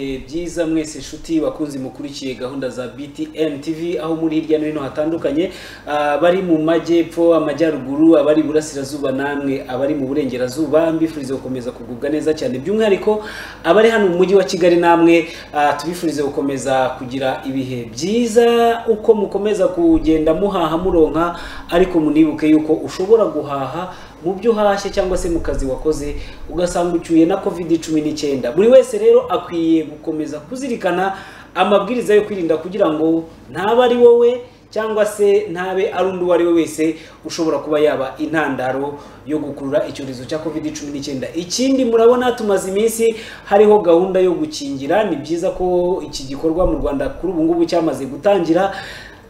neza mwese inshuti bakunzi mukurikiye gahunda za BTN TV aho muri hirya no hino hatandukanye abari mu majyepfo amajyaruguru abari burasirazuba namwe abari mu burengerazuba mbifurize gukomeza kugubwa neza cyane by'umwihariko abari hano mu mujyi wa Kigali namwe ah, tubifurize gukomeza kugira ibihe byiza uko mukomeza kugenda muhaha muronka ariko munibuke yuko ushobora guhaha mu byo uhashye cyangwa se mu kazi wakoze ugasanga ucyuye na covid cumi n'icyenda buri wese rero akwiye gukomeza kuzirikana amabwiriza yo kwirinda kugira ngo ntaba ari wowe cyangwa se ntabe ari undi uwo ari we wese ushobora kuba yaba intandaro yo gukurura icyorezo cya covid cumi n'icyenda ikindi murabona tumaze iminsi hariho gahunda yo gukingira ni byiza ko iki gikorwa mu rwanda kuri ubu ngubu cyamaze gutangira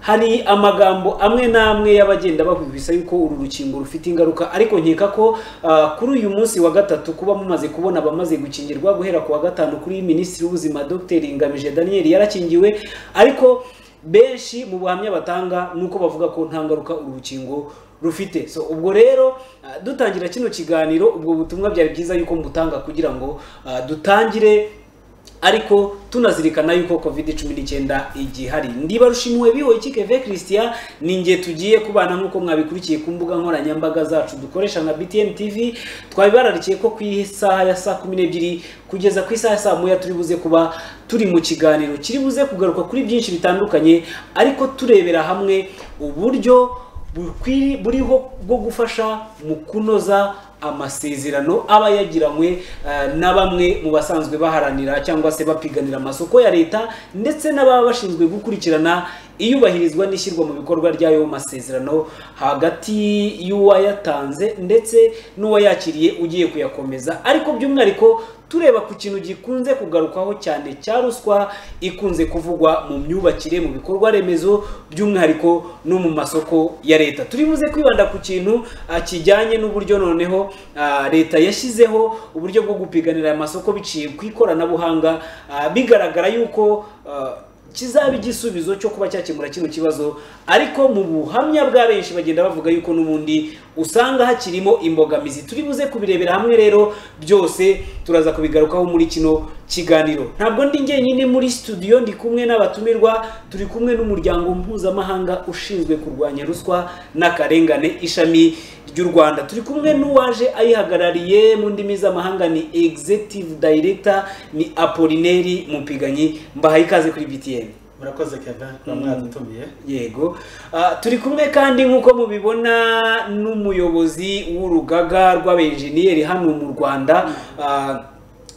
hari amagambo amwe n'amwe y'abagenda bahubisa yuko uru rukingo rufite ingaruka ariko nkeka ko ah, kuri uyu munsi wa gatatu kuba mumaze kubona abamaze gukingirwa guhera ku wa gatanu kuri minisitiri w'ubuzima dr ngamije daniel yarakingiwe ariko benshi mu buhamya batanga ni uko bavuga ko nta ngaruka uru rukingo rufite so ubwo rero ah, dutangira kino kiganiro ubwo butumwa byari byiza yuko mbutanga kugira ngo ah, dutangire ariko tunazirikana yuko covid cumi n'icyenda igihari ndibarushimuwe biho ikikeve christian ni nge tugiye kubana nk'uko mwabikurikiye ku mbuga nkoranyambaga zacu dukoresha nka btn tv twabibararikiye ko ku isaha ya saa kumi n'ebyiri kugeza ku isaha ya saa moya turi buze kuba turi mu kiganiro kiri buze kugaruka kuri byinshi bitandukanye ariko turebera hamwe uburyo bukwiri- buriho bwo gufasha mu kunoza amasezerano aba yagiranywe eh, na bamwe mu basanzwe baharanira cyangwa se bapiganira amasoko ya leta ndetse n'ababa bashinzwe gukurikirana iyubahirizwa n'ishyirwa mu bikorwa ry'ayo masezerano hagati y'uwayatanze ndetse n'uwayakiriye ugiye kuyakomeza ariko by'umwihariko tureba ku kintu gikunze kugarukwaho cyane cya ruswa ikunze kuvugwa mu myubakire mu bikorwa remezo by'umwihariko no mu masoko ya leta turi buze kwibanda ku kintu ah, kijyanye n'uburyo noneho ah, leta yashyizeho uburyo bwo gupiganira aya masoko biciye ku ikoranabuhanga ah, bigaragara yuko ah, kizaba igisubizo cyo kuba cyakemura kino kibazo ariko mu buhamya bwa benshi bagenda bavuga yuko n'ubundi usanga hakirimo imbogamizi turi buze kubirebera hamwe rero byose turaza kubigarukaho muri kino kiganiro ntabwo ndi njyenyine muri studio ndi kumwe n'abatumirwa turi kumwe n'umuryango mpuzamahanga ushinzwe kurwanya ruswa n'akarengane ishami ry'u rwanda turi kumwe n'uwaje ayihagarariye mu ndimi z'amahanga ni executive director ni apolineri mupiganyi mbahaye ikaze kuri btn murakoze kevin kuba mwadutumiye yego Ah, turi kumwe kandi nk'uko mubibona n'umuyobozi w'urugaga rw'abenjeniyeri hano mu rwanda Ah,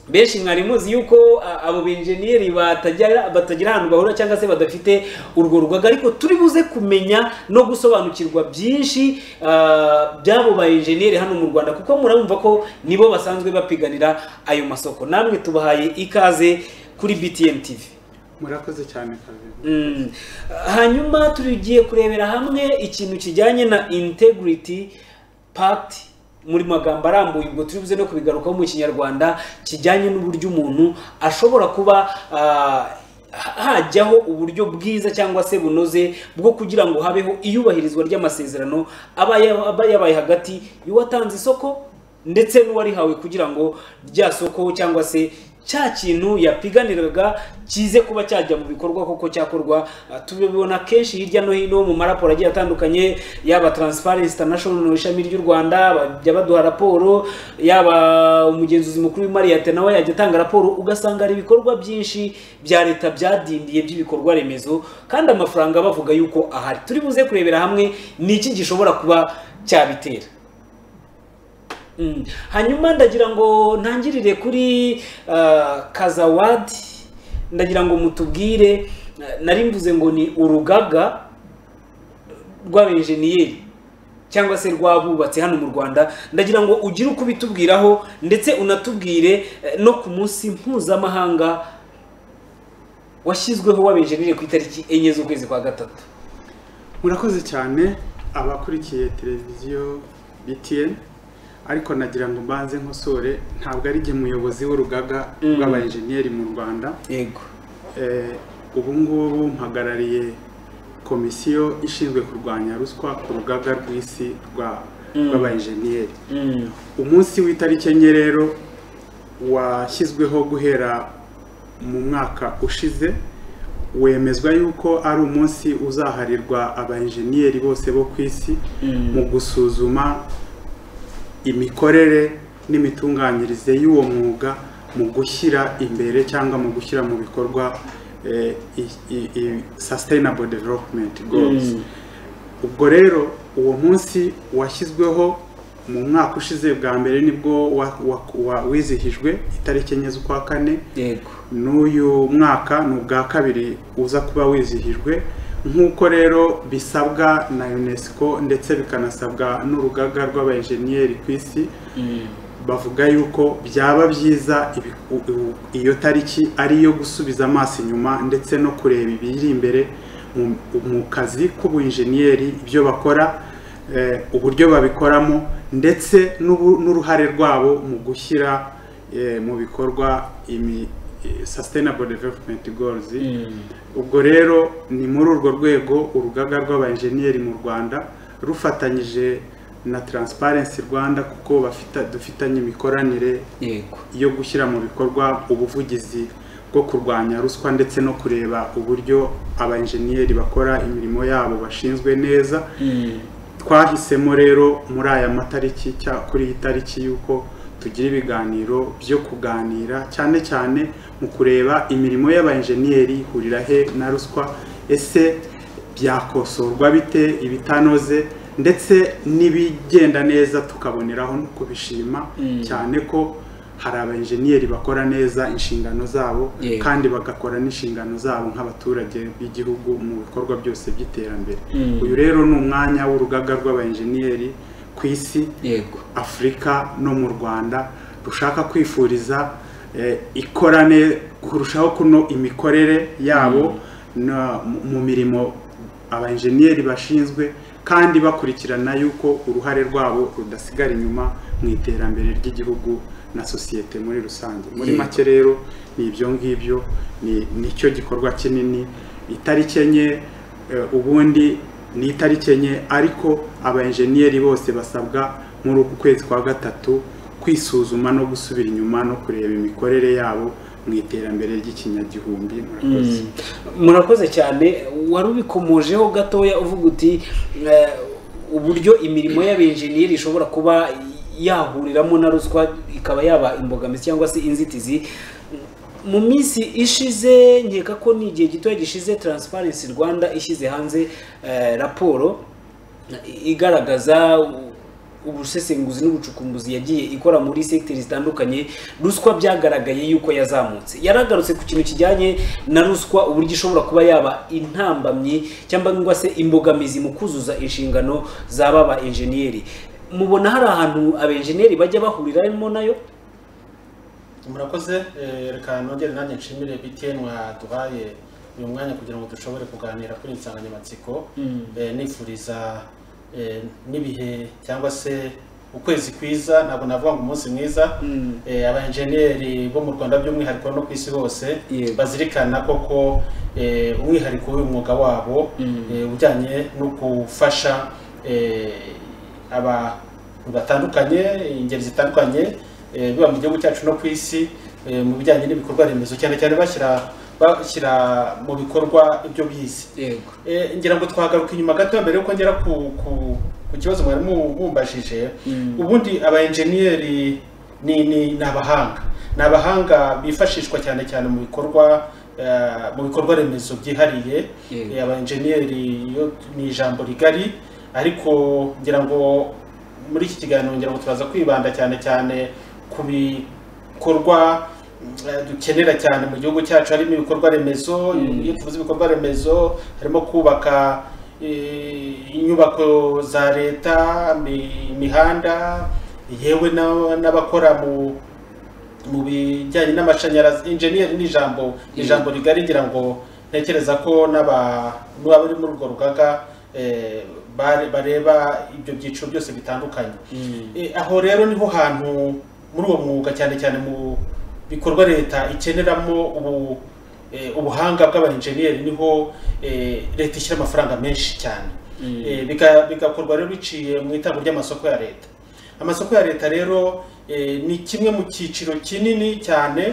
benshi mwari muzi yuko ah, abo benjeniyeri batagira batagira ahantu bahura cyangwa se badafite urwo rugaga ariko turi buze kumenya no gusobanukirwa byinshi ah, by'abo bayenjeniyeri hano mu rwanda kuko murabumva ko nibo basanzwe bapiganira ayo masoko namwe tubahaye ikaze kuri btn tv murakoze cyane kabiri Mm. hanyuma tugiye kurebera hamwe ikintu kijyanye na integrity pact muri magambo arambuye ubwo turi buze no kubigarukaho mu kinyarwanda kijyanye n'uburyo umuntu ashobora kuba ah, hajyaho uburyo bwiza cyangwa se bunoze bwo kugira ngo habeho iyubahirizwa ry'amasezerano aba yaba- aba yabaye hagati y'uwatanze isoko ndetse n'uwarihawe kugira ngo rya soko cyangwa se cya kintu yapiganiraga kize kuba cyajya mu bikorwa koko cyakorwa Ah, tubibona kenshi hirya no hino mu maraporo agiye atandukanye yaba transparency international mu ishami ry'u rwanda bajya baduha raporo yaba umugenzuzi mukuru w'imariyate nawe yajya atanga raporo ugasanga hari ibikorwa byinshi bya leta byadindiye by'ibikorwa remezo kandi amafaranga bavuga yuko ahari turi buze kurebera hamwe ni iki gishobora kuba cyabitera Mm. hanyuma ndagira ngo ntangirire kuri ah, kazawadi ndagira ngo mutubwire ah, nari mvuze ngo ni urugaga rw'abenjeniyeri cyangwa se rw'abubatse hano mu rwanda ndagira ngo ugire uko ubitubwiraho ndetse unatubwire eh, no ku munsi mpuzamahanga washyizweho w'abenjeniyeri ku itariki enye z'ukwezi kwa gatatu murakoze cyane abakurikiye televiziyo btn ariko nagira ngo mbanze nkosore ntabwo ari jye muyobozi w'urugaga Mm. rw'abayenjeniyeri mu rwanda yego Eh, ubu ngubu mpagarariye komisiyo ishinzwe kurwanya ruswa ku rugaga rw'isi rwa- Mm. rw'abayenjeniyeri Mm. umunsi w'itariki enye rero washyizweho guhera mu mwaka ushize wemezwa yuko ari umunsi uzaharirwa abayenjeniyeri bose bo ku isi mu gusuzuma imikorere n'imitunganyirize y'uwo mwuga mu gushyira imbere cyangwa mu gushyira mu bikorwa eh, i- i- i- sustainable development goals ubwo rero uwo munsi washyizweho mu mwaka ushize bwa mbere nibwo wa- wa- wa- wizihijwe itariki enye z'ukwa kane yego n'uyu mwaka ni ubwa kabiri uza kuba wizihijwe nk'uko rero bisabwa na unesco ndetse bikanasabwa n'urugaga rw'abayenjeniyeri ku isi bavuga yuko byaba byiza ibi- u- u- iyo tariki ari iyo gusubiza amaso inyuma ndetse no kureba ibiri imbere mu- mu kazi k'ubuinjeniyeri ibyo bakora eh, uburyo babikoramo ndetse n'ubu- n'uruhare rwabo mu gushyira eh, mu bikorwa imi eh, sustainable development goals ubwo rero ni muri urwo rwego urugaga rw'abayenjeniyeri mu rwanda rufatanyije na transparency rwanda kuko bafita- dufitanye imikoranire yego yo gushyira mu bikorwa ubuvugizi bwo kurwanya ruswa ndetse no kureba uburyo abayenjeniyeri bakora imirimo yabo bashinzwe neza twahisemo rero muri aya matariki cya- kuri iyi tariki y'uko tugira ibiganiro byo kuganira cyane cyane mu kureba imirimo y'abayenjeniyeri ihurira he na ruswa ese byakosorwa bite ibitanoze ndetse n'ibigenda neza tukaboneraho no kubishima cyane ko hari abayenjeniyeri bakora neza inshingano zabo Yego. kandi bagakora n'inshingano zabo nk'abaturage b'igihugu mu bikorwa byose by'iterambere Mm. uyu rero ni umwanya w'urugaga rw'abayenjeniyeri ku isi yego afurika no mu rwanda rushaka kwifuriza eh, ikorane kurushaho kuno imikorere yabo na- mu- mu mirimo abayenjeniyeri bashinzwe kandi bakurikirana yuko uruhare rwabo rudasigara inyuma mu iterambere ry'igihugu na sosiyete muri rusange muri Yego. make rero ni ibyo ngibyo ni- nicyo gikorwa kinini itariki enye eh, ubundi ni itariki enye ariko abayenjeniyeri bose basabwa muri uku kwezi kwa gatatu kwisuzuma no gusubira inyuma no kureba imikorere yabo mu iterambere ry'ikinyagihumbi murakoze murakoze cyane wari ubikomojeho gatoya uvuga uti eh, uburyo imirimo y'abenjeniyeri ishobora kuba yahuriramo na ruswa ikaba yaba imbogamizi cyangwa se inzitizi mu minsi ishize nkeka ko ni igihe gitoya gishize Transparency Rwanda ishyize hanze eh, raporo igaragaza ubusesenguzi n'ubucukumbuzi yagiye ikora muri segiteri zitandukanye ruswa byagaragaye yuko yazamutse yaragarutse ku kintu kijyanye na ruswa uburyo ishobora kuba yaba intambamyi cyangwa se imbogamizi mu kuzuza inshingano z'aba ba enjeniyeri mubona hari ahantu abenjeniyeri bajya bahuriramo nayo murakoze eh, reka nongere nanjye nshimire btn waduhaye uyu mwanya kugira ngo dushobore kuganira kuri iyi nsanganyamatsiko Eh, nifuriza eh, n'ibihe cyangwa se ukwezi kwiza ntabwo navuga ngo umunsi mwiza Mm. Eh, abayenjeniyeri bo mu rwanda by'umwihariko no ku isi hose Yego. bazirikana koko eh, umwihariko w'uyu mwuga wabo Mm. eh, ujyanye no gufasha eh, abantu batandukanye ingeri zitandukanye eh, biba mu gihugu cyacu no ku isi eh, mu bijyanye n'ibikorwa remezo cyane cyane bashyira bashyira mu bikorwa ibyo bize yego Eh, ngira ngo twagaruka inyuma gato mbere yuko ngera ku, ku, ku kibazo mwari mu- mumbajije Mm. ubundi abayenjeniyeri ni, ni, ni abahanga ni abahanga bifashishwa cyane cyane mu bikorwa eh, mu bikorwa remezo byihariye Yego. Eh, abayenjeniyeri yo ni ijambo rigari ariko ngira ngo muri iki kiganiro ngira ngo turaza kwibanda cyane cyane ku bikorwa eh, dukenera cyane mu gihugu cyacu harimo ibikorwa remezo iyo tuvuze ibikorwa remezo harimo kubaka eh, inyubako za leta imi- imihanda yewe na- n'abakora mu mu bijyanye n'amashanyarazi enjeniyeri ni ijambo ni ijambo rigari ngira ngo ntekereza ko n'aba- n'abari muri urwo rugaga eh, bare- bareba ibyo byiciro byose bitandukanye Eh, aho rero niho hantu muri uwo mwuga cyane cyane mu bikorwa leta ikeneramo ubu eh, ubuhanga bw'abayenjeniyeri niho eh, leta ishyira amafaranga menshi cyane Eh, bika- bigakorwa rero biciye mu itangwa ry'amasoko ya leta amasoko ya leta rero eh, ni kimwe mu cyiciro kinini cyane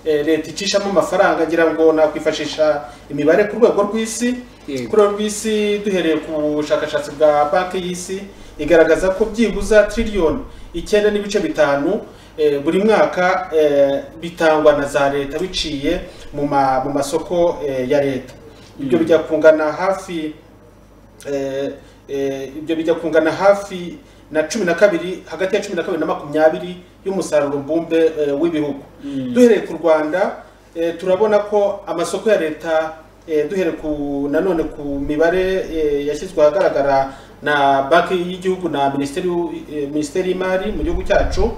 eh, eh, leta icishamo amafaranga ngira ngo nakwifashisha imibare ku rwego rw'isi Yego. ku rwego rw'isi duhereye ku bushakashatsi bwa banki y'isi igaragaza ko byibuza triliyoni icyenda n'ibice bitanu eh, buri mwaka eh, bitangwa na za leta biciye mu ma- mu masoko eh, ya leta ibyo bijya kungana hafi eh, eh, ibyo bijya kungana hafi na cumi na kabiri hagati ya cumi na kabiri na makumyabiri y'umusaruro mbumbe eh, w'ibihugu duhereye ku rwanda eh, turabona ko amasoko ya leta eh, duhereye ku nanone ku mibare eh, yashyizwe ahagaragara na banki y'igihugu na minisiteri y'u- eh, minisiteri y'imari mu gihugu cyacu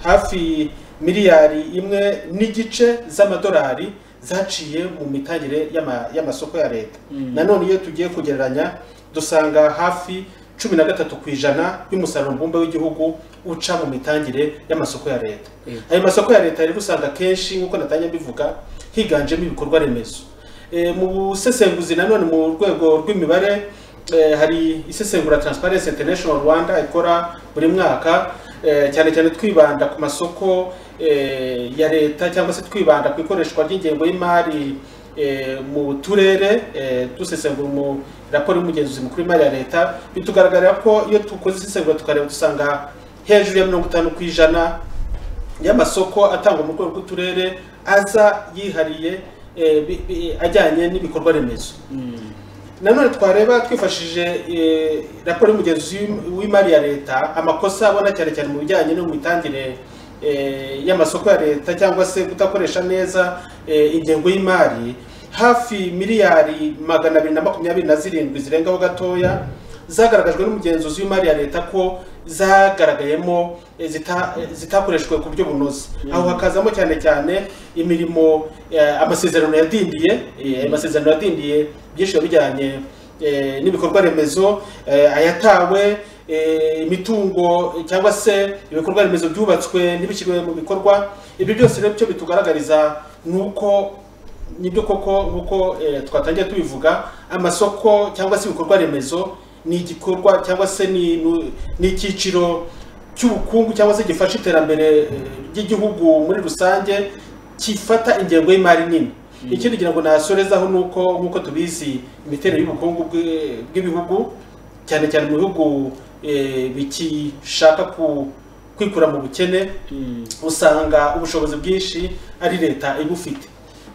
hafi miliyari imwe n'igice z'amadolari zaciye mu mitangire y'ama- y'amasoko ya leta nanone iyo tugiye kugereranya dusanga hafi cumi na gatatu ku ijana y'umusaruro mbumbe w'igihugu uca mu mitangire y'amasoko ya leta Yego. ayo masoko ya leta rero usanga kenshi nk'uko natangiye mbivuga higanjemo ibikorwa remezo Eh, mu busesenguzi nanone mu rwego rw'imibare eh, hari isesengura transparency international rwanda ikora buri mwaka eh, cyane cyane twibanda ku masoko eh, ya leta cyangwa se twibanda ku ikoreshwa ry'ingengo y'imari eh, mu turere eh, dusesengura mu raporo y'umugenzuzi mukuru w'imari ya leta bitugaragarira ko iyo dukoze isesengura tukareba dusanga hejuru ya mirongo itanu ku ijana y'amasoko atangwa mu rwego rw'uturere aza yihariye eh, bi- bi- ajyanye n'ibikorwa remezo nanone twareba twifashishije eh, raporo y'umugenzuzi w'im- w'imari ya leta amakosa abona cyane cyane mu bijyanye no mu mitangire eh, y'amasoko ya leta cyangwa se kudakoresha neza eh, ingengo y'imari hafi miliyari magana abiri na makumyabiri na zirindwi zirengaho gatoya zagaragajwe n'umugenzuzi w'imari ya leta ko zagaragayemo eh, zita- eh, zitakoreshwe ku buryo bunoze aho hakazamo cyane cyane imirimo eh, amasezerano yadindiye eh, ayo masezerano yadindiye byinshi biba bijyanye eh, n'ibikorwa remezo eh, ayatawe eh, imitungo eh, cyangwa se ibikorwa remezo byubatswe ntibishyirwe mu bikorwa ibyo byose rero icyo bitugaragariza ni uko nibyo koko nk'uko eh, twatangiye tubivuga amasoko cyangwa se ibikorwa remezo ni igikorwa cyangwa se ni nu- ni icyiciro cy'ubukungu cyangwa se gifasha iterambere eh, ry'igihugu muri rusange gifata ingengo y'imari nini ikindi ngira ngo nasorezaho ni uko nk'uko tubizi imiterere y'ubukungu bw'i- bw'ibihugu cyane cyane mu bihugu eh, bikishaka ku- kwikura mu bukene usanga ubushobozi bwinshi ari leta ibufite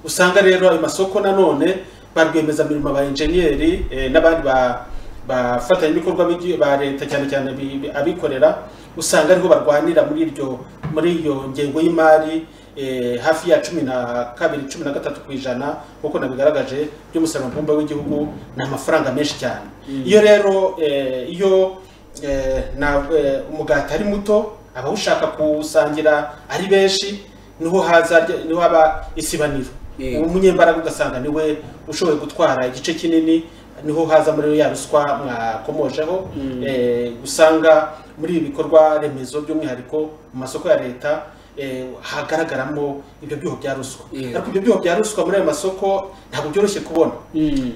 usanga rero ayo masoko nanone ba rwiyemezamirimo ba enjeniyeri eh, n'abandi ba- bafatanyabikorwa b'igi- ba leta cyane cyane bi- bi- abikorera usanga ariho barwanira muri iryo muri iyo ngengo y'imari eh, hafi ya cumi na kabiri cumi na gatatu ku ijana nk'uko nabigaragaje by'umusaruro mbumbe w'igihugu ni amafaranga menshi cyane iyo rero eh, iyo eh, na eh, umugati ari muto abawushaka kuwusangira ari benshi niho haza rya- niho haba isibaniro Yego. umunyembaraga ugasanga niwe ushoboye gutwara igice kinini niho haza muri ya ruswa mwakomojeho eh, usanga muri ibi bikorwa remezo by'umwihariko mu masoko ya leta eh, hagaragaramo ibyo byuho bya ruswa Yego. ariko ibyo byuho bya ruswa muri ayo masoko ntabwo byoroshye kubona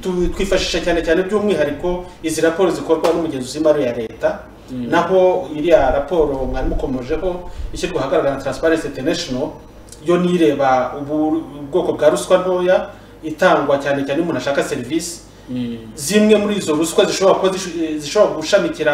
Tu- twifashisha cyane cyane by'umwihariko izi raporo zikorwa n'umugenzuzi w'imari ya leta naho iriya raporo mwari mukomojeho ishyirwa ahagaragara na transparency international yo nireba ubu ubwoko bwa ruswa ntoya itangwa cyane cyane iyo umuntu ashaka serivisi zimwe muri izo ruswa zishobora kuba zish- zishobora gushamikira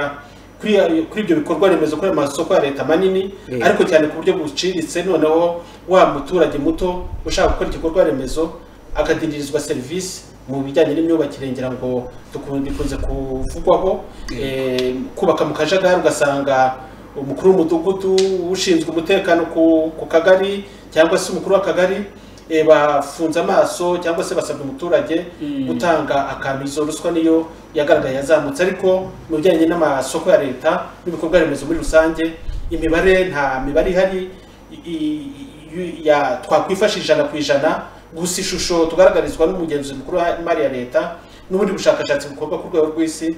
kuri ayo- kuri ibyo bikorwa remezo kuri ayo masoko ya leta manini Yeah. ariko cyane ku buryo buciriritse noneho wa muturage muto ushaka gukora igikorwa remezo akadindirizwa serivisi mu bijyanye n'imyubakire ngira ngo dukun- bikunze kuvugwaho eh, kubaka mu kajagari ugasanga umukuru w'umudugudu ushinzwe umutekano ku ku kagari cyangwa se umukuru w'akagari eh, bafunze amaso cyangwa se basabye umuturage gutanga akantu izo ruswa niyo yagaragaye yazamutse ariko mu bijyanye n'amasoko ya leta n'ibikorwa remezo muri rusange imibare nta mibare ihari i- i- i- ya twakwifasha ijana ku ijana gusa ishusho tugaragarizwa n'umugenzuzi mukuru w'imari ya leta n'ubundi bushakashatsi bukorwa ku rwego rw'isi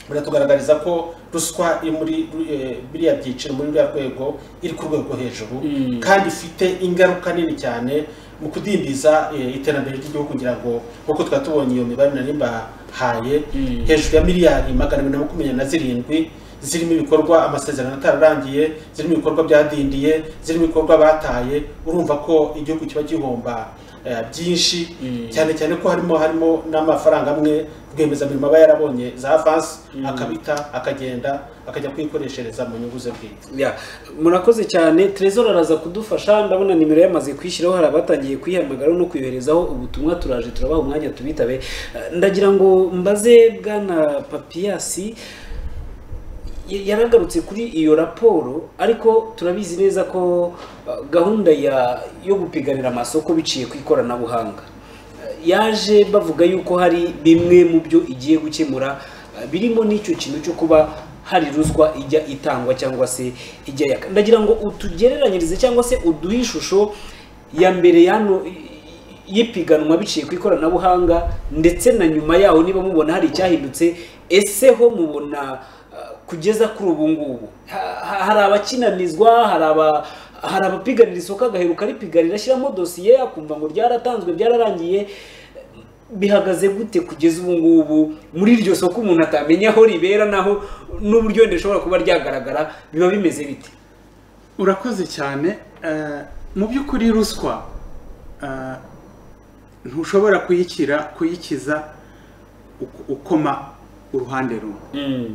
buratugaragariza ko ruswa iri muri eh, biriya byiciro muri buriya rwego iri ku rwego hejuru Mm. kandi ifite ingaruka nini cyane mu kudindiza eh, iterambere ry'igihugu kugira ngo nk'uko twari tubonye iyo mibare nari mbahaye Mm. hejuru ya miliyari magana abiri na makumyabiri na zirindwi zirimo ibikorwa amasezerano atararangiye zirimo ibikorwa byadindiye zirimo ibikorwa bataye urumva ko igihugu kiba gihomba eh, byinshi Mm. cyane cyane ko harimo harimo n'amafaranga amwe rwiyemezamirimo aba yarabonye za avansi akabita akagenda akajya kwikoreshereza mu nyungu ze bwite Ya, murakoze cyane Trezor araza kudufasha ndabona nimero yamaze kwishyiraho hari abatangiye kuyihamagara no kuyoherezaho ubutumwa turaje turabaha umwanya tubitabe Eh, ndagira ngo mbaze bwana Papiasi y- yaragarutse kuri iyo raporo ariko turabizi neza ko eh, gahunda ya yo gupiganira amasoko biciye ku ikoranabuhanga Eh, yaje bavuga yuko hari bimwe mu byo igiye gukemura eh, birimo n'icyo kintu cyo kuba hari ruswa ijya itangwa cyangwa se ijya yaka ndagira ngo utugereranyirize cyangwa se uduhe ishusho ya mbere yano y'ipiganwa biciye ku ikoranabuhanga ndetse na nyuma yaho niba mubona hari icyahindutse ese ho mubona eh, kugeza kuri ubu ngubu Ha- ha- hari abakinanizwa hari aba hari abapiganira isoko agaheruka aripiganira ashyiramo dosiye akumva ngo ryaratanzwe byararangiye bihagaze gute kugeza ubu ngubu muri iryo soko umuntu atamenya aho ribera naho n'uburyo wenda rishobora kuba ryagaragara biba bimeze bite urakoze cyane eh, mu by'ukuri ruswa eh, ntushobora kuyikira kuyikiza uk- ukoma uruhande rumwe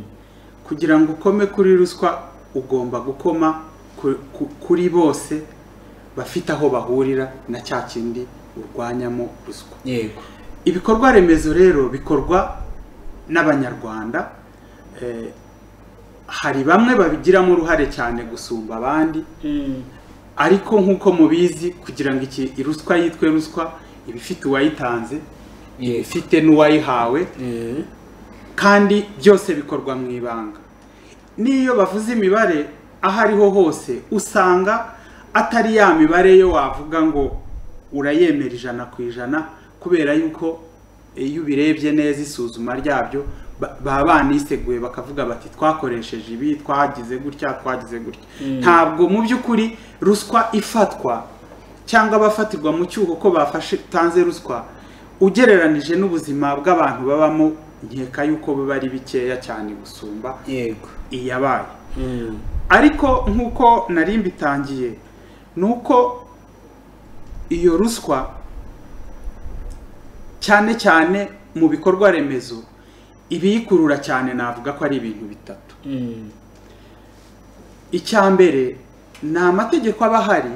kugira ngo ukome kuri ruswa ugomba gukoma ku- ku- kuri bose bafite aho bahurira na cya kindi urwanyamo ruswa yego ibikorwa remezo rero bikorwa n'abanyarwanda eh, hari bamwe babigiramo uruhare cyane gusumba abandi ariko nk'uko mubizi kugira ngo iki ruswa yitwe ruswa iba ifite uwayitanze iba Yes. ifite n'uwayihawe kandi byose bikorwa mu ibanga n'iyo bavuze imibare aho ariho hose usanga atari ya mibare yo wavuga ngo urayemera ijana ku ijana kubera yuko iyo ubirebye neza isuzuma ryabyo ba- baba baniseguye bakavuga bati twakoresheje ibi twagize gutya twagize gutya ntabwo mu by'ukuri ruswa ifatwa cyangwa abafatirwa mu cyuho ko bafashe tanze ruswa ugereranije n'ubuzima bw'abantu babamo nkeka yuko biba ari bikeya cyane gusumba yego iyabaye ariko nk'uko nari mbitangiye ni uko iyo ruswa cyane cyane mu bikorwa remezo ibiyikurura cyane navuga ko ari ibintu bitatu icya mbere ni amategeko aba ahari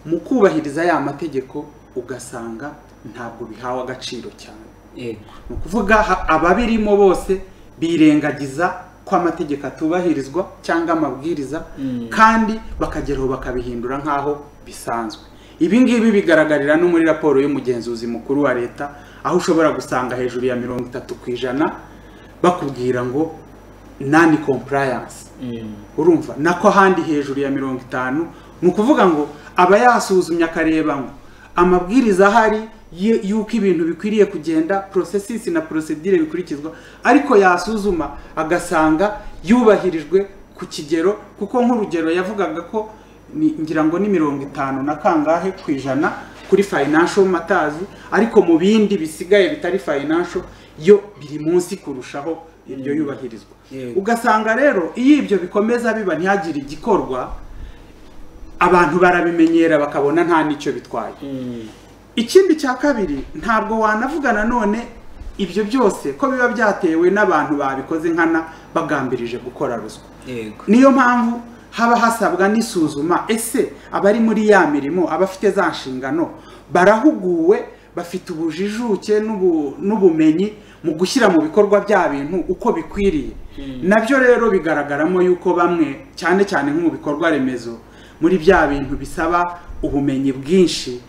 mu kubahiriza ya mategeko ugasanga ntabwo bihawe agaciro cyane yego ni ukuvuga ha- ababirimo bose birengagiza ko amategeko atubahirizwa cyangwa amabwiriza Mm. kandi bakageraho bakabihindura nk'aho bisanzwe ibi ngibi bigaragarira no muri raporo y'umugenzuzi mukuru wa leta aho ushobora gusanga hejuru ya mirongo itatu ku ijana bakubwira ngo nani compliance urumva nako ahandi hejuru ya mirongo itanu ni ukuvuga ngo aba yasuzumye akareba ngo amabwiriza ahari y- y'uko ibintu bikwiriye kugenda porosesisi na porosedire bikurikizwa ariko yasuzuma agasanga yubahirijwe ku kigero kuko nk'urugero yavugaga ko ni- ngira ngo ni mirongo itanu na kangahe ku ijana kuri financial matters ariko mu bindi bisigaye bitari financial yo biri munsi kurushaho ibyo yubahirizwa Yego. ugasanga rero iyo ibyo bikomeza biba ntihagire igikorwa abantu barabimenyera bakabona nta n'icyo bitwaye ikindi cya kabiri ntabwo wanavuga nanone ibyo byose ko biba byatewe n'abantu babikoze nkana bagambirije gukora ruswa yego niyo mpamvu haba hasabwa n'isuzuma ese abari muri ya mirimo abafite za nshingano barahuguwe bafite ubujijuke n'ubu- n'ubumenyi mu gushyira mu bikorwa bya bintu uko bikwiriye nabyo rero bigaragaramo yuko bamwe cyane cyane nko mu bikorwa remezo muri bya bintu bisaba ubumenyi bwinshi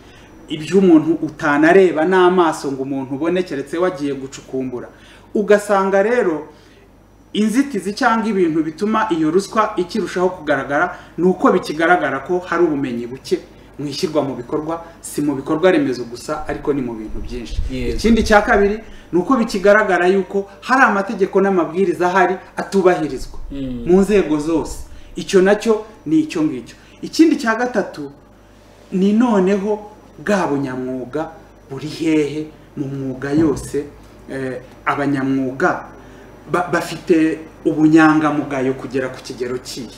ibyo umuntu utanareba n'amaso ngo umuntu ubone keretse wagiye gucukumbura ugasanga rero inzitizi cyangwa ibintu bituma iyo ruswa ikirushaho kugaragara ni uko bikigaragara ko hari ubumenyi buke mu ishyirwa mu bikorwa si mu bikorwa remezo gusa ariko ni mu bintu byinshi Yego. ikindi cya kabiri ni uko bikigaragara yuko hari amategeko n'amabwiriza ahari atubahirizwa mu nzego zose icyo nacyo ni icyo ngicyo ikindi cya gatatu ni noneho bwa bunyamwuga buri hehe mu mwuga yose eh, abanyamwuga ba- bafite ubunyangamugayo kugera ku kigero kihe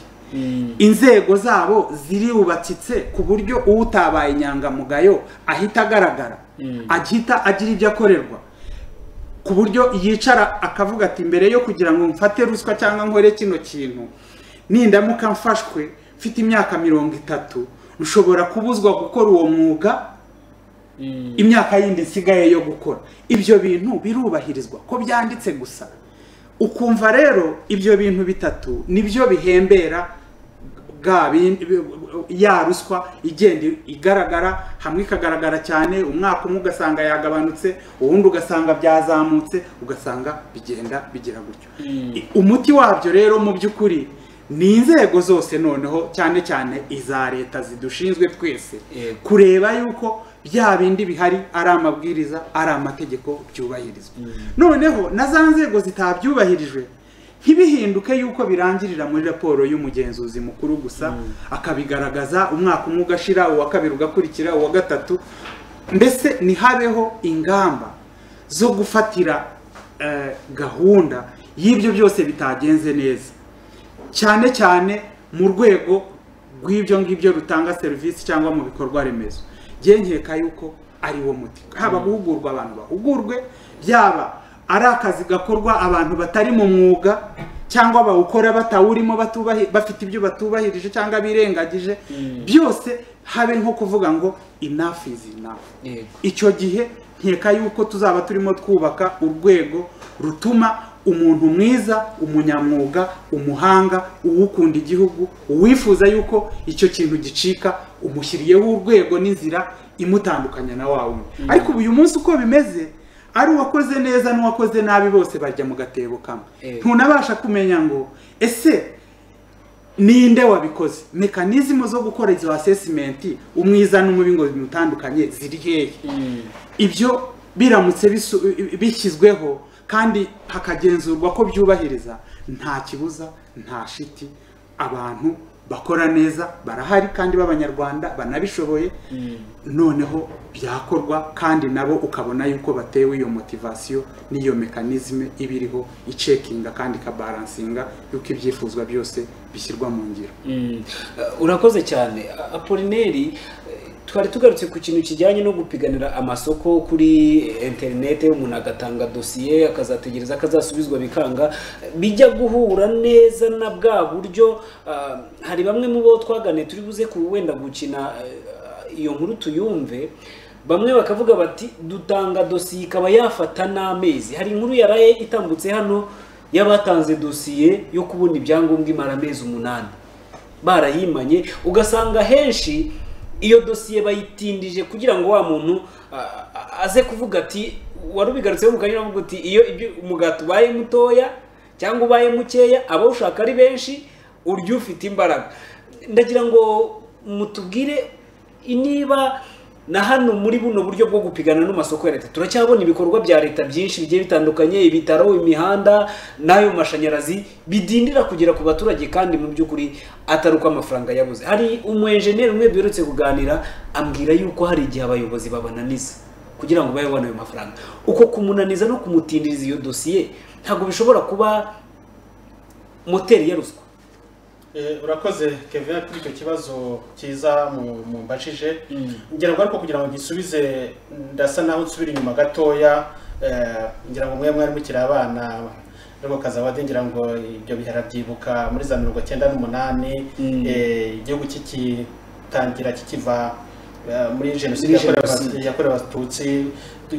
inzego zabo ziriwubatitse ku buryo utabaye inyangamugayo ahita agaragara ahita agira ibyo akorerwa ku buryo yicara akavuga ati mbere yo kugira ngo mfate ruswa cyangwa nkore kino kintu nindamuka mfashwe mfite imyaka mirongo itatu nshobora kubuzwa gukora uwo mwuga imyaka yindi nsigaye yo gukora ibyo bintu birubahirizwa ko byanditse gusa ukumva rero ibyo bintu bitatu nibyo bihembera bwa bindi- ya ruswa igenda igaragara hamwe ikagaragara cyane umwaka umwe ugasanga yagabanutse uwundi ugasanga byazamutse ugasanga bigenda bigira gutyo umuti wabyo rero mu by'ukuri ni inzego zose noneho cyane cyane iza leta zidushinzwe twese Yego. kureba yuko bya bindi bihari ari amabwiriza ari amategeko byubahirizwa noneho na za nzego zitabyubahirijwe ntibihinduke yuko birangirira muri raporo y'umugenzuzi mukuru gusa akabigaragaza umwaka umwe ugashira uwa kabiri ugakurikira uwa gatatu mbese ntihabeho ingamba zo gufatira eh, gahunda y'ibyo byose bitagenze neza cyane cyane mu rwego rw'ibyo ngibyo rutanga serivisi cyangwa mu bikorwa remezo nkeka yuko ari wo muti haba guhugurwa abantu bahugurwe byaba ari akazi gakorwa abantu batari mu mwuga cyangwa bawukora batawurimo batubahi- bafite ibyo batubahirije cyangwa birengagije byose habe nko kuvuga ngo enough is enough Yego. icyo gihe nkeka yuko tuzaba turimo twubaka urwego rutuma umuntu mwiza umunyamwuga umuhanga uwukunda igihugu uwifuza yuko icyo kintu gicika umushyiriyeho urwego n'inzira imutandukanya na wa wundi ariko ubu uyu munsi uko bimeze ari uwakoze neza n'uwakoze nabi bose bajya mu gatebo kamwe Eh. ntunabasha kumenya ngo ese ninde wabikoze mekanizmu zo gukora izo asesimenti umwiza n'umubi ngo bimutandukanye ziri hehe ibyo biramutse bisu- bishyizweho kandi hakagenzurwa ko byubahiriza nta kibuza nta shiti abantu bakora neza barahari kandi b'abanyarwanda banabishoboye noneho byakorwa kandi nabo ukabona yuko batewe iyo motivasiyo n'iyo mekanizme iba iriho icekinga kandi ikabaransinga yuko ibyifuzwa byose bishyirwa mu ngiro Mm. Uh, urakoze cyane A- apolineri eh, twari tugarutse ku kintu kijyanye no gupiganira amasoko kuri interinete umuntu agatanga dosiye akazategereza akazasubizwa bikanga bijya guhura neza na bwa buryo ah, hari bamwe mu bo twaganiye turi buze ku wenda gukina eh, iyo nkuru tuyumve bamwe bakavuga bati dutanga dosiye ikaba yafata n'amezi hari inkuru yaraye itambutse hano y'abatanze dosiye yo kubona ibyangombwa imara amezi umunani barayimanye ugasanga henshi iyo dosiye bayitindije kugira ngo wa muntu a- a- aze kuvuga ati wari ubigarutseho mu kanya avuga uti iyo ibyo- umugati ubaye mutoya cyangwa ubaye mukeya aba ushaka ari benshi urya ufite imbaraga ndagira ngo mutubwire niba na hano muri buno buryo bwo gupigana n'amasoko ya leta turacyabona ibikorwa bya leta byinshi bigiye bitandukanye ibitaro imihanda n'ayo mashanyarazi bidindira kugera ku baturage kandi mu by'ukuri atari uko amafaranga yabuze hari umu enjeniyeri umwe biherutse kuganira ambwira yuko hari igihe abayobozi babananiza kugira ngo babe babone ayo mafaranga uko kumunaniza no kumutindiriza iyo dosiye ntabwo bishobora kuba moteri ya ruswa Eh, urakoze kevin kuri icyo kibazo cyiza mu- mumbajije ngira ngo ariko kugira ngo gisubize ndasa naho nsubira inyuma gatoya eh, ngira ngo mwe mwari mukiri abana ariko kazabade ngira ngo ibyo bihera byibuka muri za mirongo cyenda n'umunani Mm. eh, igihugu kikitangira kikiva eh, muri Muri jenoside yakorewe jenoside. Abatutsi- yakorewe abatutsi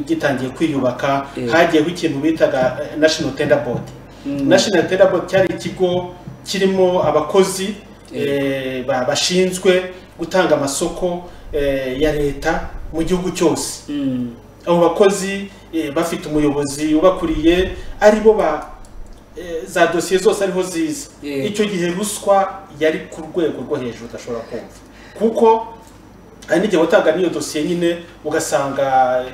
gitangiye kwiyubaka Eh. hagiyeho ikintu bitaga eh, national tender board Mm. national tender board cyari ikigo kirimo abakozi eh, ba- bashinzwe gutanga amasoko eh, ya leta mu gihugu cyose Mm. abo bakozi eh, bafite umuyobozi ubakuriye aribo ba eh, za dosiye zose ariho ziza Yeah. icyo gihe ruswa yari ku rwego rwo hejuru udashobora kumva kuko hari n'igihe watanga n'iyo dosiye nyine ugasanga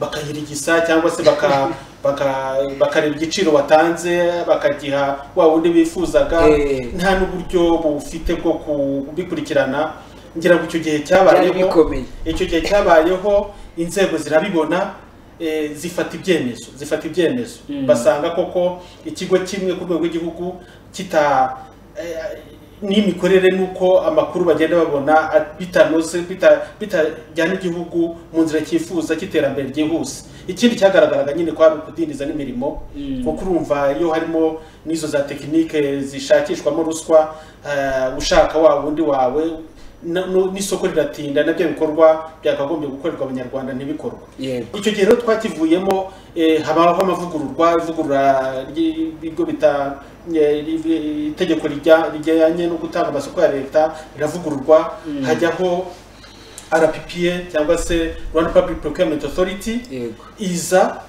bakayirigisa cyangwa se baka baka- bakareba igiciro watanze bakagiha wa wundi bifuzaga Eh. nta n'uburyo bufite bwo kubikurikirana ngira ngo icyo gihe cyabayeho Byari bikomeye. icyo gihe cyabayeho inzego zirabibona eh, zifata ibyemezo zifata ibyemezo Mm. basanga koko ikigo kimwe ku rwego rw'igihugu kita eh, n'imikorere n'uko amakuru bagenda babona a- bitanoze bita- bitajyana igihugu mu nzira cyifuza cy'iterambere ryihuse ikindi cyagaragaraga nyine kwari ukudindiza n'imirimo Mm. kuko urumva iyo harimo n'izo za tekinike zishakishwamo ruswa eh, ushaka wa wundi wawe na- nu- n'isoko riratinda nabyo bikorwa byakagombye gukorerwa abanyarwanda ntibikorwe yego icyo gihe rero twakivuyemo eh, habaho amavugururwa ivugurura ry'ibigo bita eh, ri- itegeko rijya- rijyanye no gutanga amasoko ya leta riravugururwa hajyaho rppa cyangwa se rwanda public procurement authority yego iza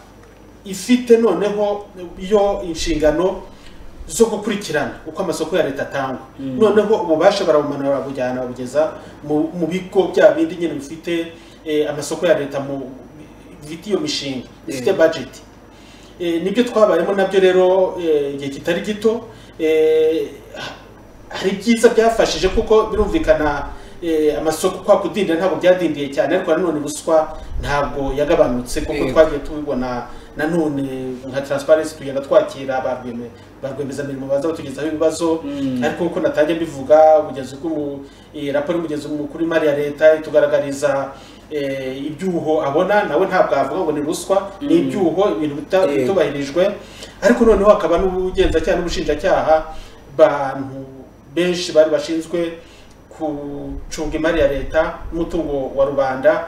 ifite noneho yo inshingano zo gukurikirana uko amasoko ya leta atangwa noneho ububasha barabumanura barabujyana babugeza mu mu bigo bya bindi nyine bifite eh, amasoko ya leta mu bifite iyo mishinga bifite Yeah. budget Eh, nibyo twabayemo nabyo rero eh, igihe kitari gito eh, ha- hari ibyiza byafashije kuko birumvikana eh, amasoko kwa kudindira ntabwo byadindiye cyane ariko nanone ruswa ntabwo yagabanutse kuko Yego. twagiye tubibona nanone nka transparency tugenda twakira ba rweme- ba rwiyemezamirimo baza batugezaho ibibazo Mm. ariko nk'uko natangiye mbivuga ubugezi bw'umu eh, raporo y'umugezi mukuru w'imari ya leta itugaragariza eh, ibyuho abona nawe ntabwo avuga ngo ni ruswa ni ibyuho ibintu bita Yego. bitubahirijwe ariko noneho hakaba n'ubugenzacyaha n'ubushinjacyaha bantu benshi bari bashinzwe gucunga imari ya leta n'umutungo wa rubanda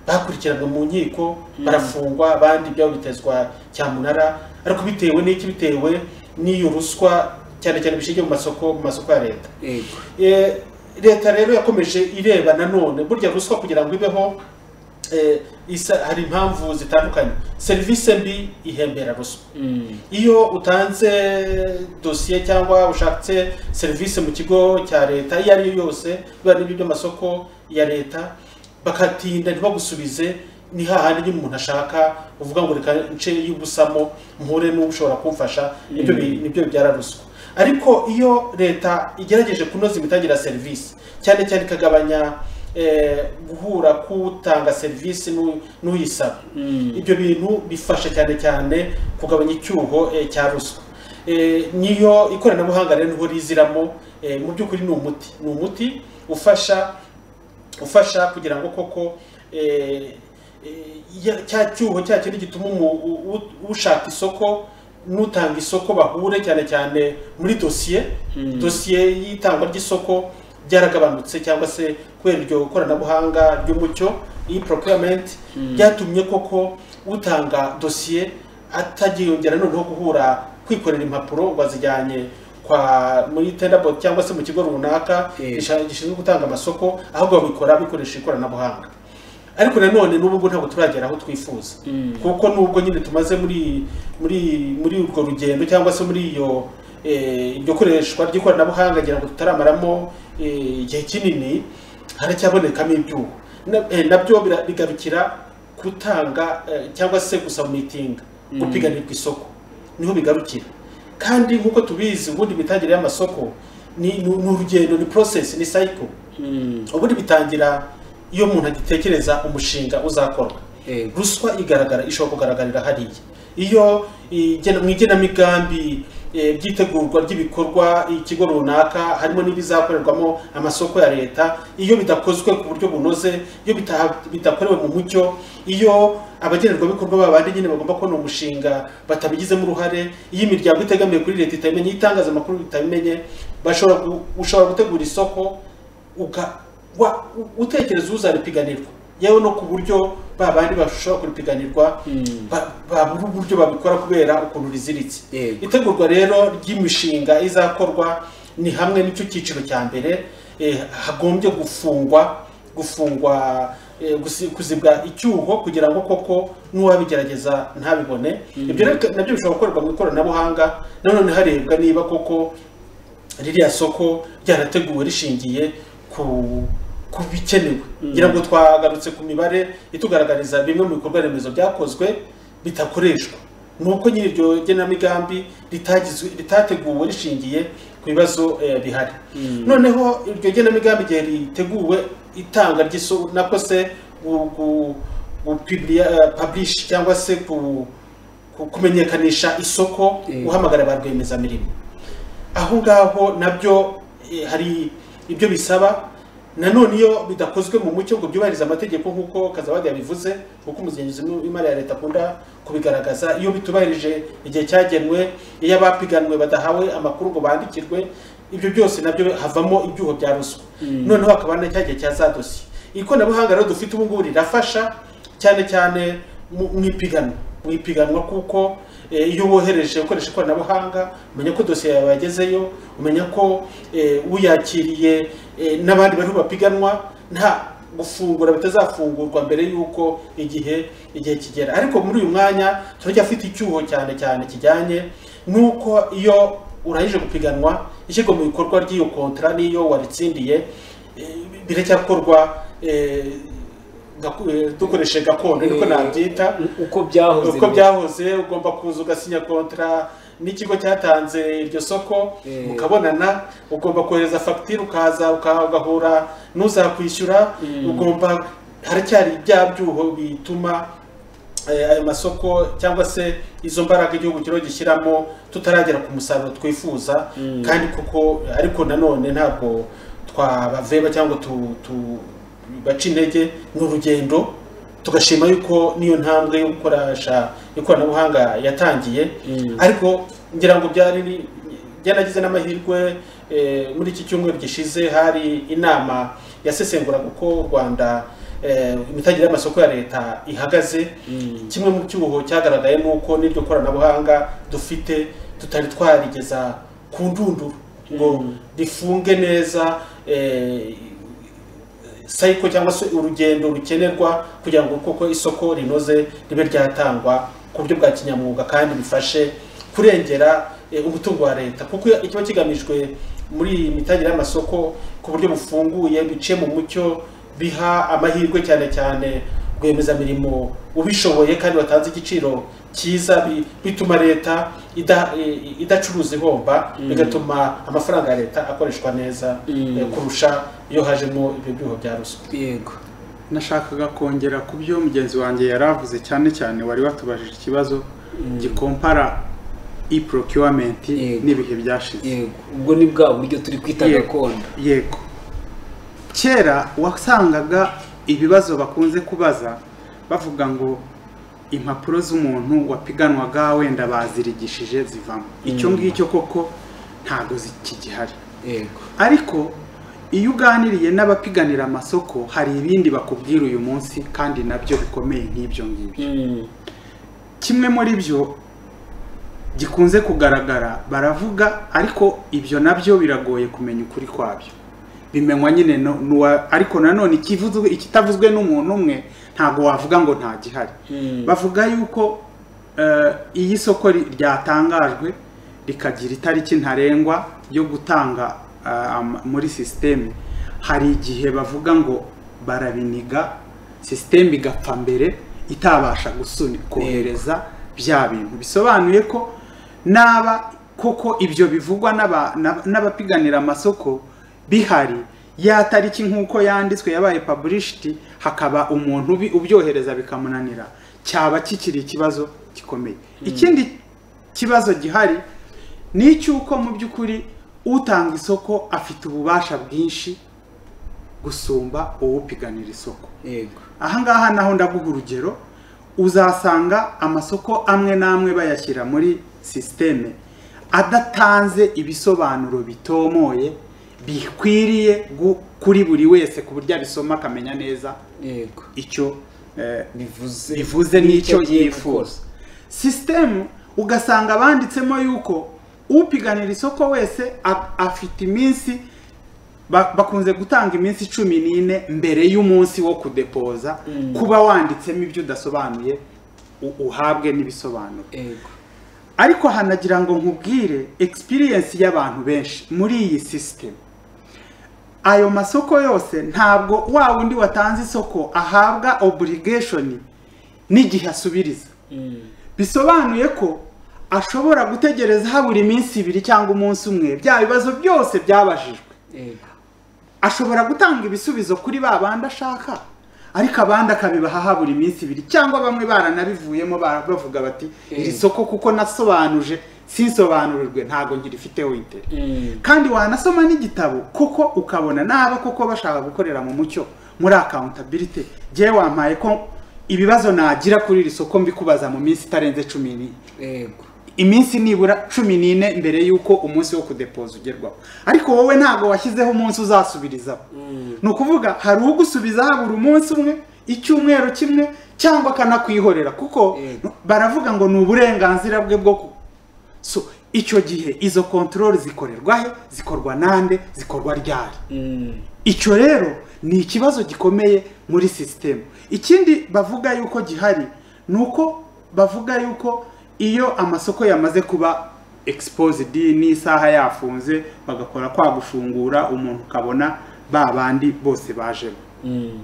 bakurikiranwe mu nkiko barafungwa abandi ibyabo bitezwa cyamunara ariko bitewe n'iki bitewe n'iyo ruswa cyane cyane bishingiye mu masoko mu masoko ya leta yego Eh, leta rero yakomeje ireba nanone burya ruswa kugira ngo ibeho eh, isa, hari impamvu zitandukanye serivisi mbi ihembera ruswa Mm. iyo utanze dosiye cyangwa ushatse serivisi mu kigo cya leta iyo ari yo yose biba n'ibyo by'amasoko ya leta bakatinda ntibagusubize ni hahandi nyine umuntu ashaka uvuga ngo reka nce y'ubusamo mpure n'ushobora kumfasha nibyo bi- nibyo bibyara ruswa ariko iyo leta igerageje kunoza imitangire ya serivisi cyane cyane ikagabanya eh, guhura k'utanga serivisi n'u- n'uyisaba Mm. ibyo bintu bifasha cyane cyane kugabanya icyuho eh, cya ruswa Eh, niyo ikoranabuhanga rero niho riziramo eh, mu by'ukuri ni umuti ni umuti ufasha ufasha kugira ngo koko eh, eh, ya- cya cyuho cya kindi gituma umu- u- u- ushaka isoko n'utanga isoko bahure cyane cyane muri dosiye dosiye y'itangwa ry'isoko byaragabanutse cyangwa se kubera iryo koranabuhanga ry'umucyo iyi procurement byatumye koko utanga dosiye atagiyongera noneho guhura kwikorera impapuro wazijyanye kwa muri tenderboard cyangwa se mu kigo runaka Yeah. gisha- gishinzwe gutanga amasoko ahubwo babikora bikoresha ikoranabuhanga ariko nanone n'ubu ngubu ntabwo turagera aho twifuza Mm. kuko nubwo nyine tumaze muri muri muri urwo rugendo cyangwa se muri iyo eh, iryo koreshwa ry'ikoranabuhanga ngira ngo tutaramaramo eh, igihe kinini haracyabonekamo ibyuho Na- eh, nabyo bira- bigarukira gutanga eh, cyangwa se gusamitinga gupiganirwa isoko niho bigarukira kandi nk'uko tubizi ubundi imitangire y'amasoko ni ni urugendo ni process ni cycle Mm. ubundi bitangira iyo umuntu agitekereza umushinga uzakorwa yego ruswa igaragara ishobora kugaragarira hariya iyo igena- mu igenamigambi eh, by'itegurwa ry'ibikorwa ikigo runaka harimo n'ibizakorerwamo amasoko ya leta iyo bidakozwe ku buryo bunoze iyo bita- bidakorewe mu mucyo iyo abagenerwabikorwa babandi nyine bagomba kubona umushinga batabigizemo uruhare iyo imiryango itegamiye kuri leta itabimenye iyo itangazamakuru bitabimenye bashobora gu- ushobora gutegura isoko uga wa, u- utekereza uzaripiganirwa yewe no ku buryo ba bandi bashobora kuripiganirwa ba- babura uburyo babikora kubera ukuntu riziritse Yego. itegurwa rero ry'imishinga izakorwa ni hamwe n'icyo cyiciro cya mbere eh, hagombye gufungwa gufungwa eh, gusi- kuzibwa icyuho kugira ngo koko n'uwabigerageza ntabibone ibyo rero nabyo bishobora gukorerwa mu ikoranabuhanga nanone harebwa niba koko ririya soko ryarateguwe rishingiye ku ku bikenewe ngira ngo twagarutse ku mibare itugaragariza bimwe mu bikorwa remezo byakozwe bitakoreshwa ni uko nyiri iryo genamigambi ritagizwe ritateguwe rishingiye ku bibazo eh, bihari noneho iryo genamigambi igihe riteguwe itanga ry'iso nako se gu- gu- pabulishi cyangwa se ku- ku- kumenyekanisha isoko Eh. guhamagara ba rwiyemezamirimo aho ngaho nabyo eh, hari ibyo bisaba nanone iyo bidakozwe mu mucyo ngo byubahirize amategeko nk'uko kazabadi yabivuze kuko umugenzuzi w'imari ya leta akunda kubigaragaza iyo bitubahirije igihe cyagenwe iyo abapiganwe badahawe amakuru ngo bandikirwe ibyo byose nabyo havamo ibyuho bya ruswa noneho hakaba na cya gihe cya za dosiye ikoranabuhanga rero dufite ubu ngubu rirafasha cyane cyane mu mu ipiganwa mu ipiganwa kuko eh, iyo wohereje ukoresha ikoranabuhanga umenya ko dosiye yawe yagezeyo umenya ko eh, uyakiriye eh, n'abandi bariho bapiganwa nta gufungura bitazafungurwa mbere y'uko igihe igihe kigera ariko muri uyu mwanya turacyafite icyuho cyane cyane kijyanye n'uko iyo urangije gupiganwa ishyirwa mu bikorwa ry'iyo kontra n'iyo waritsindiye eh, biracyakorwa eh, gaku- eh, dukoresheje gakondo niko Eh, nabyita uko byahoze uko mbere. byahoze ugomba kuza ugasinya kontra n'ikigo cyatanze iryo soko Eh. mukabonana ugomba kohereza fagitire ukaza uka- ugahura n'uzakwishyura Mm. ugomba haracyari bya byuho bituma eh, ayo masoko cyangwa se izo mbaraga igihugu kiriho gishyiramo tutaragera ku musaruro twifuza Mm. kandi kuko ariko nanone ntabwo twabaveba cyangwa tu, tu baca intege ni urugendo tugashima yuko n'iyo ntambwe yo gukoresha ikoranabuhanga yatangiye Mm. ariko ngira ngo byari ni- byanagize n'amahirwe eh, muri iki cyumweru gishize hari inama yasesenguraga uko u rwanda eh, imitangire y'amasoko ya leta ihagaze Mm. kimwe mu cyuho cyagaragaye ni uko n'iryo koranabuhanga dufite tutari twarigeza ku ndunduro ngo Mm. rifunge neza eh, cycle cyangwa se urugendo rukenerwa kugira ngo koko isoko rinoze ribe ryatangwa ku buryo bwa kinyamwuga kandi bifashe kurengera eh, umutungo wa leta kuko iyo- ikiba kigamijwe muri iyi mitangire y'amasoko ku buryo bufunguye biciye mu mucyo biha amahirwe cyane cyane rwiyemezamirimo ubishoboye kandi watanze igiciro cyiza bi- bituma leta ida- eh, idacuruza ihomba Mm. bigatuma amafaranga ya leta akoreshwa neza Mm. eh, kurusha iyo hajemo ibyo byuho bya ruswa yego nashakaga kongera ku byo mugenzi wanjye yari avuze cyane cyane wari watubajije ikibazo gikompara e-procurement Yego. n'ibihe byashize yego ubwo ni bwa buryo turi kwita Yego. gakondo yego kera wasangaga ibibazo bakunze kubaza bavuga ngo impapuro z'umuntu wapiganwaga wenda bazirigishije zivamo icyo ngicyo koko ntabwo zikigihari yego ariko iyo uganiriye n'abapiganira amasoko hari ibindi bakubwira uyu munsi kandi nabyo bikomeye nk'ibyo ngibyo Mm. kimwe muri byo gikunze kugaragara baravuga ariko ibyo nabyo biragoye kumenya ukuri kwabyo bimenywa nyine no- n'uwa ariko nanone ikivuzwe ikitavuzwe n'umuntu umwe ntabwo wavuga ngo nta gihari Mm. bavuga yuko eh, iyi soko ri- ryatangajwe rikagira itariki ntarengwa yo gutanga eh, ama- muri sisiteme hari igihe bavuga ngo barabiniga sisiteme igapfa mbere itabasha gusuni kohereza bya bintu bisobanuye ko naba koko ibyo bivugwa n'aba- n'aba- n'abapiganira amasoko bihari ya tariki nk'uko yanditswe yabaye paburishiti hakaba umuntu ubi- ubyohereza bikamunanira cyaba kikiri ikibazo gikomeye ikindi kibazo gihari ni icy'uko mu by'ukuri utanga isoko afite ububasha bwinshi gusumba uwupiganira isoko yego ahangaha naho ndaguha urugero uzasanga amasoko amwe n'amwe bayashyira muri sisiteme adatanze ibisobanuro bitomoye bikwiriye gu- kuri buri wese ku buryo abisoma akamenya neza yego icyo eh, bivuze bivuze n'icyo agiye yifuza sisitemu ugasanga banditsemo yuko upiganira isoko wese a- afite iminsi ba- bakunze gutanga iminsi cumi n'ine mbere y'umunsi wo kudepoza Mm. kuba wanditsemo ibyo udasobanuye u- uhabwe n'ibisobanuro gukora. yego ariko hanagira ngo nkubwire experience y'abantu benshi muri iyi sisitemu ayo masoko yose ntabwo wa wundi watanze isoko ahabwa obligation n'igihe asubiriza Mm. bisobanuye ko ashobora gutegereza habura iminsi ibiri cyangwa umunsi umwe bya bibazo byose byabajijwe yego ashobora gutanga ibisubizo kuri ba bandi ashaka ariko abandi akabibahaha buri minsi ibiri cyangwa bamwe baranabivuyemo ba- bavuga bati iri soko kuko nasobanuje sinsobanurirwe ntabwo ngirifite wite Mm. kandi wanasoma n'igitabo kuko ukabona n'aba koko bashaka gukorera mu mucyo muri accountability jyewe wampaye ko ibibazo nagira kuri iri soko mbikubaza mu minsi itarenze cumi n'ine Yego. iminsi nibura cumi n'ine mbere y'uko umunsi wo kudepoza ugerwaho ariko wowe ntabwo washyizeho umunsi uzasubirizaho ni ukuvuga hari ugusubiza habura umunsi umwe icyumweru kimwe cyangwa akanakwihorera kuko Yego. baravuga ngo ni uburenganzira bwe bwo ku so icyo gihe izo kontorori zikorerwa he zikorwa nande zikorwa ryari Mm. icyo rero ni ikibazo gikomeye muri sisitemu ikindi bavuga yuko gihari ni uko bavuga yuko iyo amasoko yamaze kuba exposed n'isaha yafunze bagakora kwa gufungura umuntu ukabona ba bandi bose bajemo Mm.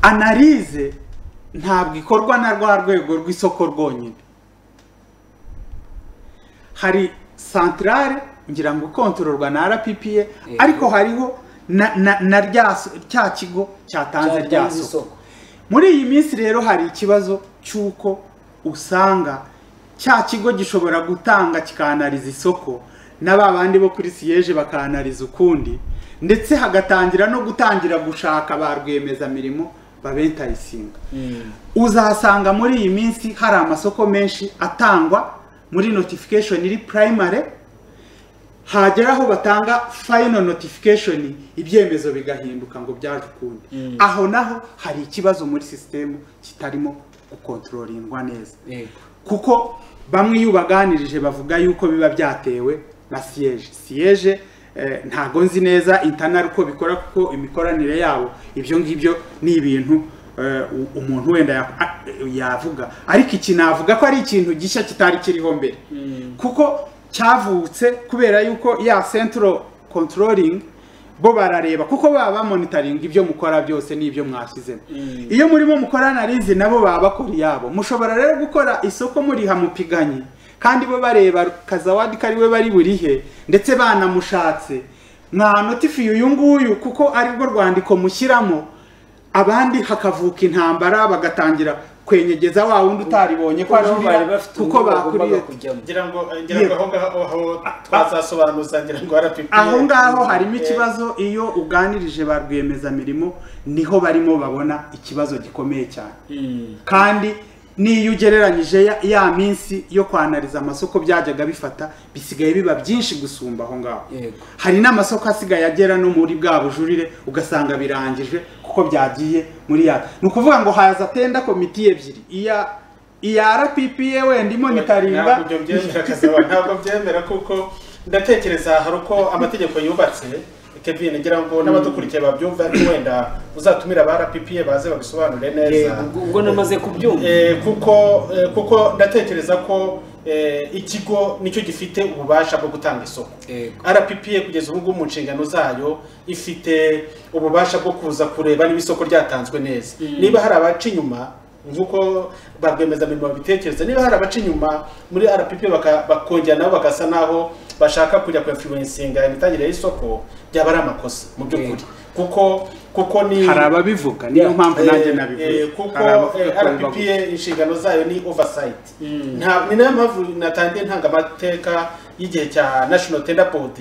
analize ntabwo ikorwa na rwa rwego rw'isoko rwonyine hari santarare ngira ngo ikontororwa na rppa ariko hariho na, na, na rya so- cya kigo cyatanze rya Cyatanze soko isoko. muri iyi minsi rero hari ikibazo cy'uko usanga cya kigo gishobora gutanga kikanariza isoko na ba bandi bo kuri siyeje bakanariza ukundi ndetse hagatangira no gutangira gushaka ba rwiyemezamirimo babentayisinga Mm. uzasanga muri iyi minsi hari amasoko menshi atangwa muri notification iri primary hagera aho batanga final notification ibyemezo bigahinduka ngo byaje ukundi aho naho hari ikibazo muri sisitemu kitarimo gukontororindwa neza Yego. kuko bamwe iyo ubaganirije bavuga yuko biba byatewe na siyeje siyeje eh, ntago nzi neza intanari uko bikora kuko imikoranire yabo ibyo ngibyo ni ibintu eh, u- umuntu wenda ya- a- yavuga ariko iki navuga ko ari ikintu gishya kitari kiriho mbere kuko cyavutse kubera yuko ya central controlling bo barareba kuko baba bamonitaringa ibyo mukora byose n'ibyo mwashyizemo iyo murimo mukora analize nabo baba bakora iyabo mushobora rero gukora isoko muriha mupiganye kandi bo bareba kazawadi ko ari we bari burihe ndetse banamushatse mwanotifiye uyu nguyu kuko aribwo rwandiko mushyiramo abandi hakavuka intambara bagatangira kwenyegeza wa wundi utaribonye ko Kuko bari ajurira bafite kuko uburyo bagombaga bakuriye kujyamo. ngira ngo ngira ngo aho ngaho aho twazasobanuza ngira ngo rppa aho ngaho harimo ikibazo iyo uganirije ba rwiyemezamirimo niho barimo babona ikibazo gikomeye cyane Mm. kandi n'iyo ugereranyije ya, ya minsi yo kwanariza amasoko byajyaga bifata bisigaye biba byinshi gusumba aho ngaho Yego. hari n'amasoko asigaye agera no muri bwa bujurire ugasanga birangijwe kuko byagiye muri ya ni ukuvuga ngo haza tenda komiti ebyiri iya iya rppa wenda imonitaringa ntabwo ibyo byemera kazaba ntabwo byemera kuko ndatekereza hari uko amategeko yubatse Kevin ngira ngo n'abadukurikiye babyumva ariko wenda uzatumira ba rppa baze babisobanure neza Yego. Ubwo namaze kubyumva. Eh, kuko eh, kuko ndatekereza ko eh, ikigo nicyo gifite ububasha bwo gutanga isoko Yego. rppa kugeza ubu ngubu mu nshingano zayo ifite ububasha bwo kuza kureba niba isoko ryatanzwe neza niba hari abaca inyuma nk'uko ba rwiyemezamirimo babitekereza niba hari abaca inyuma muri rppa baka- bakongera nabo bagasa n'aho bashaka kujya kwefluwensinga imitangire y'isoko byaba ari amakosa mu by'ukuri kuko kuko ni hari ababivuga niyo Yeah. mpamvu nanjye Eh, nabivuze eh, kuko Hari abavuga eh, ko bibabuza. rppa inshingano zayo ni oversight nta ni nayo mpamvu natangiye ntanga amateka y'igihe cya national tender board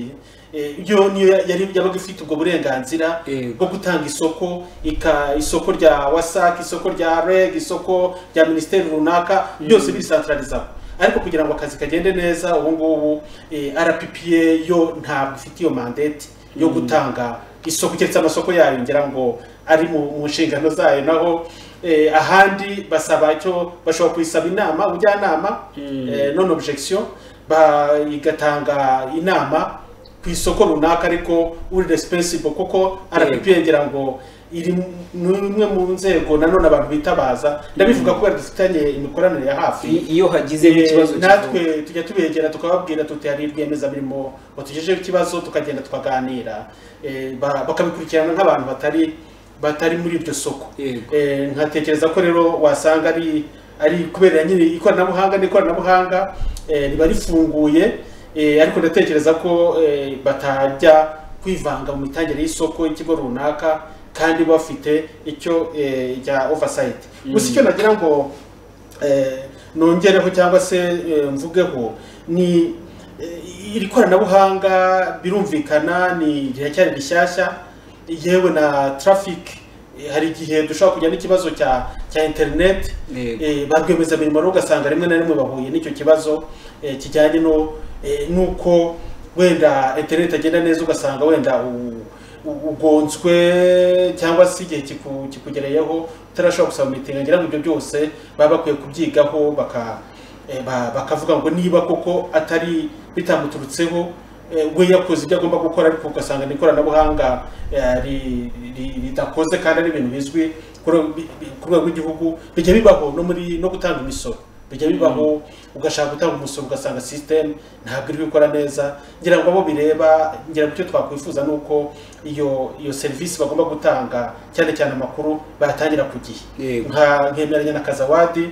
eh, yo niyo ya- yari yabaga ifite ubwo burenganzira Yego. bwo gutanga isoko ika isoko rya wasac isoko rya reg isoko rya minisiteri runaka byose bisantararizaho ariko kugira ngo akazi kagende neza ubu ngubu eh, rppa yo ntabwo ifite iyo mandate yo gutanga isoko keretse amasoko yayo ngira ngo ari mu mu nshingano zayo naho eh, ahandi basaba icyo bashobora kuyisaba inama ubujyanama eh, non objection ba- igatanga inama ku isoko runaka ariko uri responsible kuko rppa ngira ngo iri mu- ni imwe mu nzego nanone abantu bitabaza ndabivuga kubera dufitanye imikoranire ya hafi I- iyo hagize Eh, nk'ikibazo kivuka. natwe tujya tubegera tukababwira tuti hari rwiyemezamirimo batugejejeho ikibazo tukagenda tukaganira Eh, ba- bakabikurikirana nk'abantu batari batari muri iryo soko Yego. Eh, nkatekereza ko rero wasanga ari ari kubera nyine ikoranabuhanga n'ikoranabuhanga eh, riba rifunguye eh, ariko ndatekereza ko eh, batajya kwivanga mu mitangire y'isoko y'ikigo runaka kandi bafite icyo eh, rya oversight gusa icyo nagira ngo eh, nongereho cyangwa se eh, mvugeho ni eh, iri koranabuhanga birumvikana ni riracyari rishyashya yewe na traffic eh, hari igihe dushobora kujya n'ikibazo cya cya internet Yego. eh, ba rwiyemezamirimo rero ugasanga rimwe na rimwe bahuye n'icyo kibazo eh, kijyanye no eh, n'uko wenda interineti agenda neza ugasanga wenda u- u- ugonzwe cyangwa se igihe kiku- kikugereyeho utarashobora gusaba mitingi ngira ngo ibyo byose baba bakwiye kubyigaho baka eh, ba- bakavuga ngo niba koko atari bitamuturutseho eh, we yakoze ibyo agomba gukora ariko ugasanga ni ikoranabuhanga eh, ri- ri- ridakoze kandi ari ibintu bizwi ku rwe- bi- bi- ku rwego rw'igihugu bijya bibaho no muri no gutanga imisoro bijya bibaho ugashaka gutanga umusoro ugasanga sisiteme ntabwo iri gukora neza ngira ngo abo bireba ngira ngo icyo twakwifuza ni uko iyo iyo serivisi bagomba gutanga cyane cyane amakuru bayatangira ku gihe Yego. nka nkemeranya na kazawadi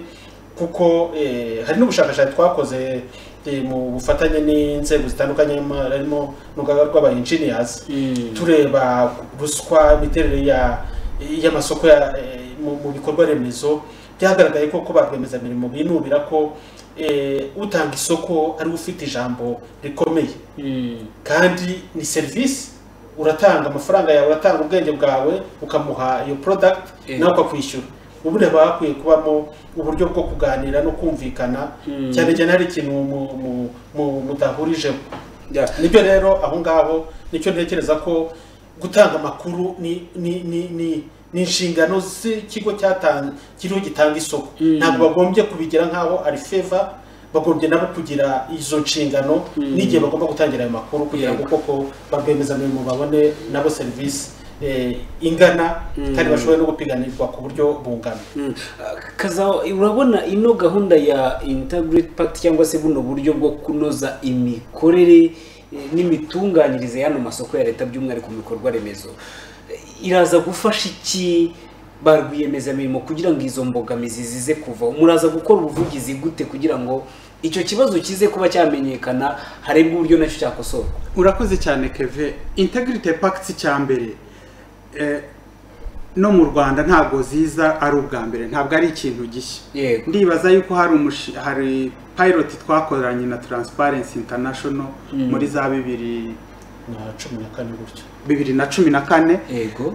kuko eh, hari n'ubushakashatsi twakoze eh, mu bufatanye n'inzego zitandukanye ma- harimo n'urugaga rw'aba-engineers Mm. tureba ruswa imiterere ya y'amasoko ya eh, mu mu bikorwa remezo byagaragaye ko ko ba rwiyemezamirimo binubira ko eh, utanga isoko ari we ufite ijambo rikomeye Mm. kandi ni serivisi uratanga amafaranga yawe uratanga ubwenge bwawe ukamuha iyo product Eh. nawe ukakwishyura ubundi haba hakwiye kubamo uburyo bwo kuganira no kumvikana Mm. cyane cyane hari ikintu mu- mu- mu- mudahurijeho Yeah. nibyo rero aho ngaho nicyo ntekereza ko gutanga amakuru ni ni ni ni ni inshingano z'ikigo cyatanga kiriho gitanga isoko Mm. ntabwo bagombye kubigira nk'aho ari feva bagombye nabo kugira izo nshingano Mm. n'igihe bagomba gutangira ayo makuru kugira ngo koko barwiyemezamirimo babone nabo serivisi eh, ingana kandi bashobore no gupiganirwa ku buryo bungana Mm. Ah, Kazawa urabona ino gahunda ya integrate pact cyangwa se buno buryo bwo kunoza imikorere eh, n'imitunganyirize y'ano masoko ya leta by'umwihariko mu bikorwa remezo Eh, iraza gufasha iki ba rwiyemezamirimo kugira ngo izo mbogamizi zize kuvaho muraza gukora ubuvugizi gute kugira ngo icyo kibazo kize kuba cyamenyekana harebwe uburyo nacyo cyakosorwa urakoze cyane keve integrity pact cya mbere eh, no mu rwanda ntabwo ziza ari ubwa mbere ntabwo ari ikintu gishya yego ndibaza yuko hari umushi- hari pilot twakoranye na transparency international muri za bibiri na cumi na kane gutyo bibiri na cumi na kane yego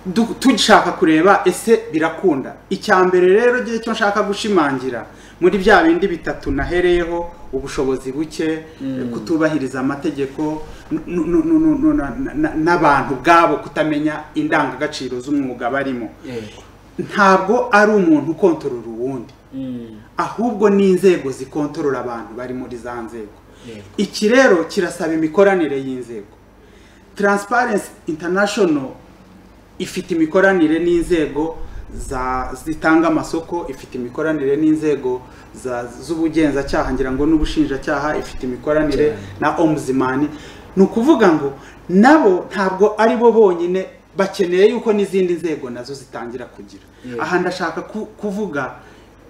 du- dushaka kureba ese birakunda icya mbere rero gihe cyo nshaka gushimangira muri bya bindi bitatu nahereyeho ubushobozi buke kutubahiriza amategeko n- n- n- n- n- na- na- n'abantu ubwabo kutamenya indangagaciro z'umwuga barimo yego ntabwo ari umuntu ukontorora uwundi Mm. ahubwo ni inzego zikontorora abantu bari muri za nzego yego iki rero kirasaba imikoranire y'inzego transparency international ifite imikoranire n'inzego za zitanga amasoko ifite imikoranire n'inzego za- z'ubugenzacyaha ngira ngo n'ubushinjacyaha ifite imikoranire na ombudsman ni ukuvuga ngo nabo ntabwo ari bo bonyine bakeneye yuko n'izindi nzego nazo zitangira kugira Yeah. aha ndashaka ku- kuvuga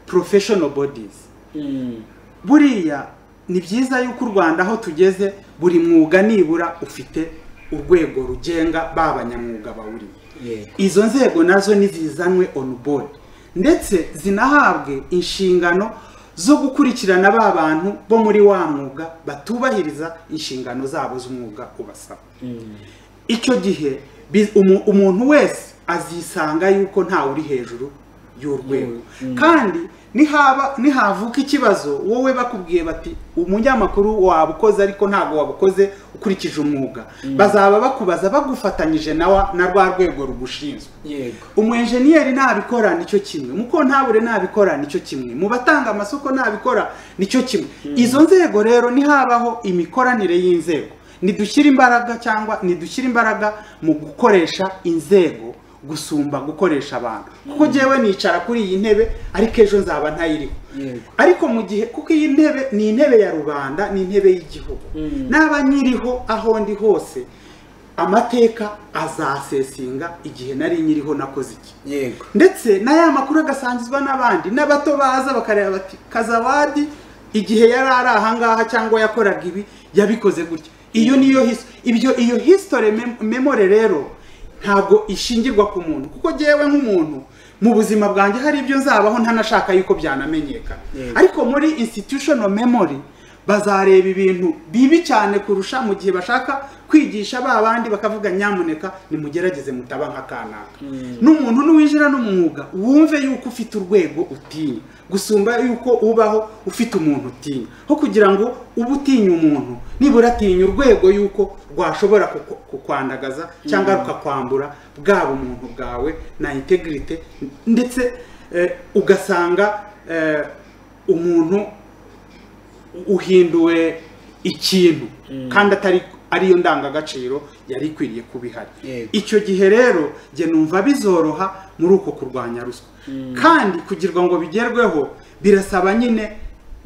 professional bodies Mm. buriya ni byiza yuko u rwanda aho tugeze buri mwuga nibura ufite urwego rugenga ba banyamwuga bawurimo yego izo nzego nazo nizizanwe on board ndetse zinahabwe inshingano zo gukurikirana ba bantu bo muri wa mwuga batubahiriza inshingano zabo z'umwuga ubasaba Mm. icyo gihe bi- umu- umuntu wese azisanga yuko ntawe uri hejuru y'urwego kandi nihaba nihavuka ikibazo wowe bakubwiye bati umunyamakuru wabukoze ariko ntabwo wabukoze ukurikije umwuga bazaba bakubaza bagufatanyije nawe na rwa rwego rugushinzwe yego umwenjeniyeri nabikora nicyo kimwe mukontabure nabikora nicyo kimwe mu batanga amasoko nabikora nicyo kimwe izo nzego rero nihabaho imikoranire y'inzego nidushyire imbaraga cyangwa nidushyire imbaraga mu gukoresha inzego gusumba gukoresha abantu kuko jyewe nicara kuri iyi ntebe ariko ejo nzaba ntayiriho Yego. ariko mu gihe kuko iyi ntebe ni intebe ya rubanda ni intebe y'igihugu Mm. n'aba nyiriho aho ndi hose amateka azasesinga igihe nari nyiriho nakoze iki yego ndetse n'aya makuru agasangizwa n'abandi n'abato baza bakareba bati kazawadi igihe yari ari ahangaha cyangwa yakoraga ibi yabikoze gutya iyo niyo his- ibyo iyo hisitore memore rero ntabwo ishingirwa ku muntu kuko ngewe nk'umuntu mu buzima bwanjye hari ibyo nzabaho ntanashaka yuko byanamenyekana Yego. ariko muri institutional memory bazareba ibintu bibi cyane kurusha mu gihe bashaka kwigisha ba bandi bakavuga nyamuneka nimugerageze mutaba nka kanaka n'umuntu n'uwinjira n'umwuga wumve yuko ufite urwego utinya gusumba yuko ubaho ufite umuntu utinya ho kugira ngo ube utinya umuntu nibura atinya urwego yuko rwashobora kuku- kukwandagaza cyangwa rukakwambura bwaba umuntu bwawe na integrity ndetse eh, ugasanga eh, umuntu uhinduwe ikintu kandi atari ariyo ndangagaciro yari ikwiriye kuba ihari Yego. icyo gihe rero njye numva bizoroha muri uko kurwanya ruswa kandi kugira ngo bigerweho birasaba nyine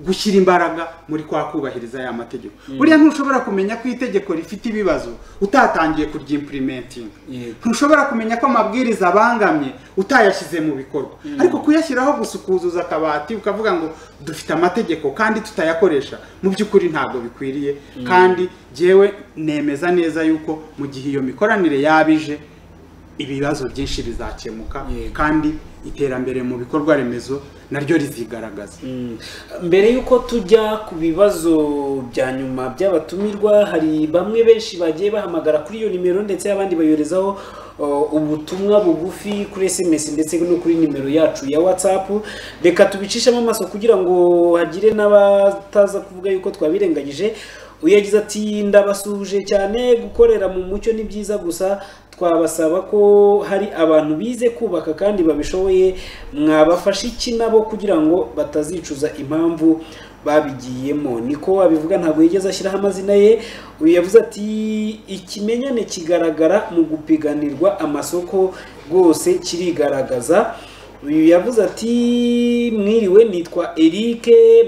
gushyira imbaraga muri kwa kubahiriza ya mategeko buriya ntushobora kumenya ko itegeko rifite ibibazo utatangiye kuryimprimentinga Yego. ntushobora kumenya ko amabwiriza abangamye utayashyize mu bikorwa ariko kuyashyiraho gusa ukuzuza akabati ukavuga ngo dufite amategeko kandi tutayakoresha mu by'ukuri ntabwo bikwiriye kandi jyewe nemeza neza yuko mu gihe iyo mikoranire yaba ije ibibazo byinshi bizakemuka Yego. kandi iterambere mu bikorwa remezo naryo rizigaragaza Mm. mbere y'uko tujya ku bibazo bya nyuma by'abatumirwa hari bamwe benshi bagiye bahamagara kuri iyo nimero ndetse abandi bayoherezaho uh, ubutumwa bugufi kuri sms ndetse no kuri nimero yacu ya whatsapp reka tubicishemo amaso kugira ngo hagire n'abataza kuvuga yuko twabirengagije uyu yagize ati ndabasuje cyane gukorera mu mucyo ni byiza gusa twabasaba ko hari abantu bize kubaka kandi babishoboye mwabafasha iki nabo kugira ngo batazicuza impamvu babigiyemo niko abivuga ntabwo yigeze ashyiraho amazina ye uyu yavuze ati ikimenyane kigaragara mu gupiganirwa amasoko rwose kirigaragaza uyu yavuze ati mwiriwe nitwa Eric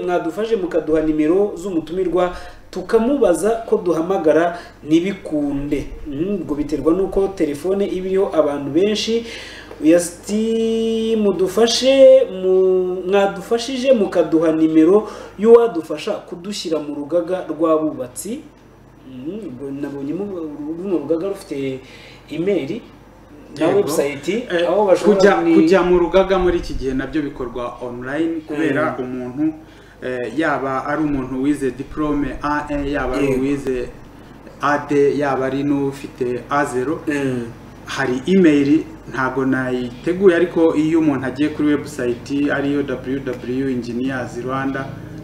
mwadufashe mukaduha nimero z'umutumirwa tukamubaza ko duhamagara ntibikunde Mhm, ubwo biterwa n'uko telefone iba iriho abantu benshi uyu yavuze ati mudufashe mu- mwadufashije mukaduha nimero y'uwadufasha kudushyira mu rugaga rw'abubatsi Mhm, ubwo nabonyemo uru ni urugaga rufite imeri na Yego. website Eh, aho bashobora kujya ni- kujya mu rugaga muri iki gihe nabyo bikorwa online kubera umuntu eh, yaba ari umuntu wize diplome AE yaba ari Yego. uwize AD yaba ari n'ufite A0 Mm. hari email ntago nayiteguye ariko iyo umuntu agiye kuri website ariyo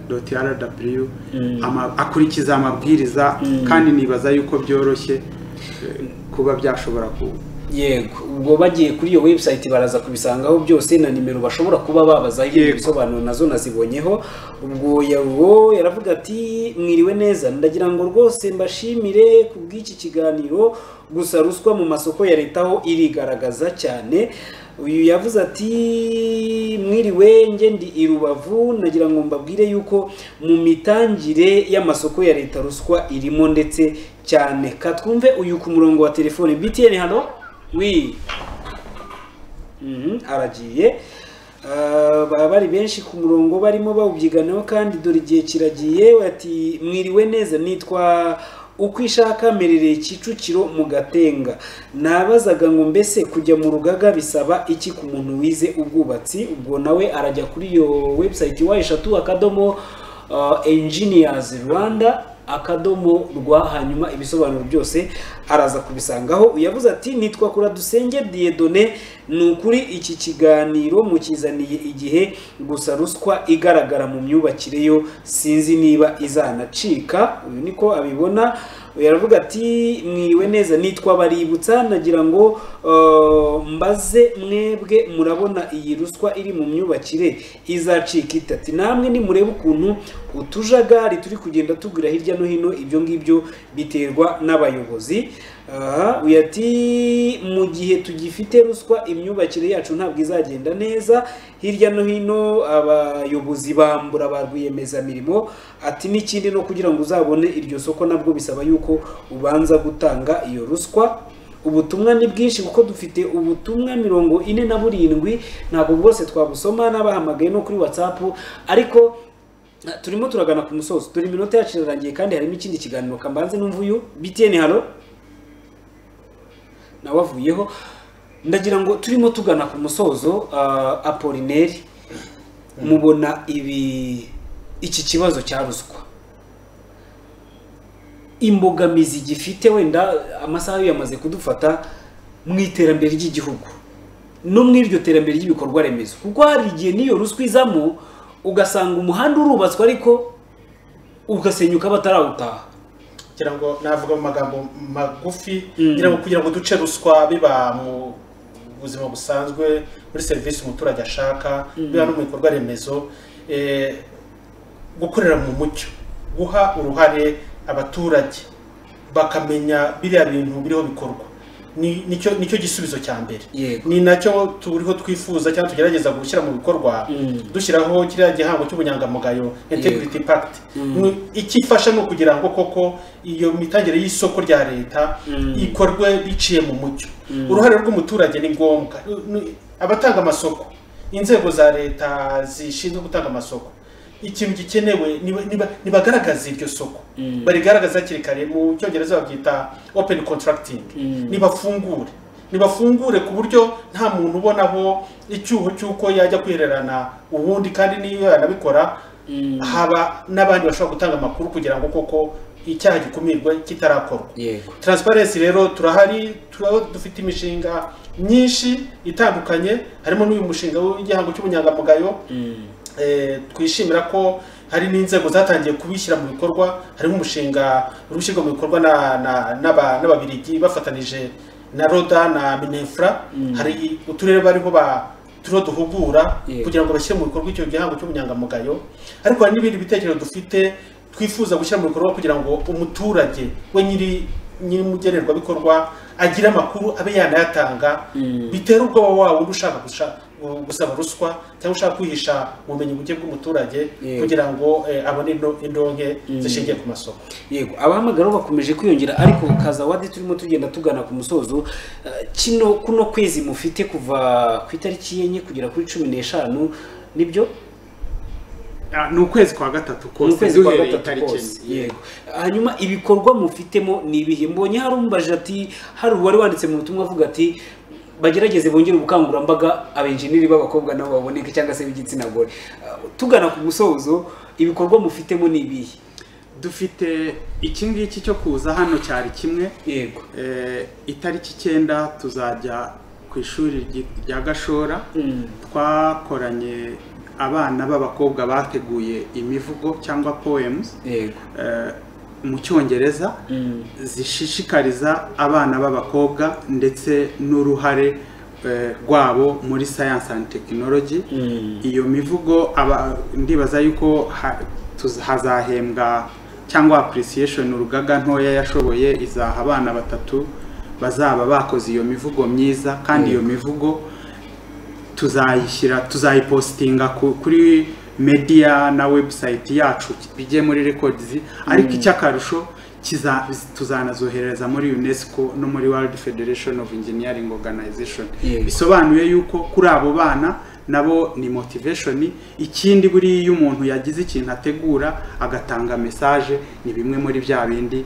www.engineersrwanda.rw ama- akurikiza amabwiriza kandi nibaza yuko byoroshye eh, kuba byashobora ku yego ubwo bagiye kuri iyo website baraza kubisangaho byose na nimero bashobora kuba babazaho ibindi Yego. bisobanuro nazo nazibonyeho ubwo yawo yaravuga ati mwiriwe neza ndagira ngo rwose mbashimire ku bw'iki kiganiro gusa ruswa mu masoko ya leta ho irigaragaza cyane uyu yavuze ati mwiriwe nge ndi i rubavu nagira ngo mbabwire yuko mu mitangire y'amasoko ya leta ruswa irimo ndetse cyane katwumve uyu ku murongo wa telefone btn hano wi Mhm, aragiye Ah, baba bari benshi ku murongo barimo bawubyiganaho kandi dore igihe kiragiye ati mwiriwe neza nitwa ukwishaka merereye kicukiro mu gatenga nabazaga ngo mbese kujya mu rugaga bisaba iki ku muntu wize ubwubatsi ubwo nawe arajya kuri iyo website wa eshatu akadomo ah, engineers rwanda akadomo rwa hanyuma ibisobanuro byose araza kubisangaho uyavuze ati nitwa kura dusenge diyedone ni ukuri iki kiganiro mukizaniye igihe gusa ruswa igaragara mu myubakire yo sinzi niba izanacika uyu niko abibona uyu aravuga ati mwiriwe neza nitwa baributsa nagira ngo eh, mbaze mwebwe murabona iyi ruswa iri mu myubakire izacika itati namwe nimurebe ukuntu utujagari turi kugenda tugwira hirya no hino ibyo ngibyo biterwa n'abayobozi aha uyu ati mu gihe tugifite ruswa imyubakire yacu ntabwo izagenda neza hirya no hino abayobozi bambura ba rwiyemezamirimo ati n'ikindi no kugira ngo uzabone iryo soko nabwo bisaba yuko ubanza gutanga iyo ruswa ubutumwa ni bwinshi kuko dufite ubutumwa mirongo ine na burindwi ntabwo bwose twabusoma n'abahamagaye no kuri whatsapp ariko eh, turimo turagana ku musozi dore iminota yacu irarangiye kandi harimo ikindi kiganiro kambanze n'umvuyu btn halo nawe avuyeho ndagira ngo turimo tugana ku musozo ah, apolineri mubona ibi iki kibazo cya ruswa imbogamizi gifite wenda amasaha yo yamaze kudufata mu iterambere ry'igihugu no mu iryo terambere ry'ibikorwa remezo kuko hari igihe n'iyo ruswa izamo ugasanga umuhanda urubatswe ariko ugasenyuka batarawutaha kugira ngo navuga mu magambo magufi Mm. kugira ngo kugira ngo duce ruswa biba mu buzima busanzwe muri serivisi umuturage ashaka biba no mu bikorwa remezo eh, gukorera mu mucyo guha uruhare abaturage bakamenya biriya bintu biriho bikorwa Ni- nicyo nicyo gisubizo cya mbere yego ni nacyo turiho twifuza cyangwa tugerageza gushyira mu bikorwa Mm. dushyiraho kiriya gihango cy'ubunyangamugayo integrity pact Ni- ikifasha ni ukugira ngo koko iyo mitangire y'isoko rya leta Mm. ikorwe biciye mu mucyo Mm. uruhare rw'umuturage ni ngombwa Ni- abatanga amasoko inzego za leta zishinzwe gutanga amasoko ikintu gikenewe ni- ni- nibagaragaze iryo soko Mm. barigaragaza hakiri kare mu cyongereza babyita open contracting Mm. nibafungure nibafungure ku buryo nta muntu ubonaho icyuho cy'uko yajya kwihererana ubundi kandi niyo yanabikora Mm. haba n'abandi bashobora gutanga amakuru kugira ngo koko icyaha gikumirwe kitarakorwa yego transparency rero turahari turaba dufite imishinga myinshi itandukanye harimo n'uyu mushinga w'igihango cy'ubunyangamugayo Mm. eh, twishimira ko hari n'inzego zatangiye kubishyira mu bikorwa harimo umushinga uri gushyirwa mu bikorwa na- na- n'aba- n'ababirigi bafatanije na roda na minefra Mm. hari uturere bariho ba turiho duhugura Yeah. kugira ngo bashyire mu bikorwa icyo gihango cy'ubunyangamugayo ariko hari n'ibindi bitekerezo dufite twifuza gushyira mu bikorwa kugira ngo umuturage we nyiri nyir'umugenerwabikorwa agire amakuru abe yanayatanga Mm. bitera ubwoba wawe undi ushaka gusha- gu- gusaba ruswa cyangwa ushaka kwihisha ubumenyi buke bw'umuturage Yego. kugira ngo eh, abone indo- indonke Mm. zishingiye ku masoko yego abahamagara bakomeje kwiyongera ariko kaza wadi turimo tugenda tugana ku musozo Eh, kino kuno kwezi mufite kuva ku itariki yenye kugera kuri cumi n'eshanu nibyo Ah, ni ukwezi kwa gatatu ni kose ukwezi kwa duhereye gatatu itariki kose enye. yego hanyuma ibikorwa mufitemo ni ibihe mbonye hari umbajije ati hari uwari wanditse mu butumwa avuga ati bagerageze bongere ubukangurambaga abenjeniri b'abakobwa nabo baboneke cyangwa se b'igitsina gore Eh, tugana ku musozo ibikorwa mufitemo ni ibihe dufite iki ngiki cyo kuza hano cyari kimwe yego Eh, itariki icyenda tuzajya ku ishuri ryi- rya gashora Mm. twakoranye abana b'abakobwa bateguye imivugo cyangwa poems yego eh, mu cyongereza Mm. zishishikariza abana b'abakobwa ndetse n'uruhare eh, rwabo muri science and technology Mm. iyo mivugo aba ndibaza yuko ha- tuz- hazahembwa cyangwa appreciation urugaga ntoya yashoboye izaha abana batatu bazaba bakoze iyo mivugo myiza kandi iyo mivugo tuzayishyira tuzayipositinga ku- kuri media na website yacu bijye muri records ariko icy'akarusho kiza- tuzanazohereza muri UNESCO no muri World Federation of Engineering Organization Yego. bisobanuye yuko kuri abo bana nabo ni motivation ikindi buriya iyo umuntu yagize ikintu ategura agatanga message ni bimwe muri bya bindi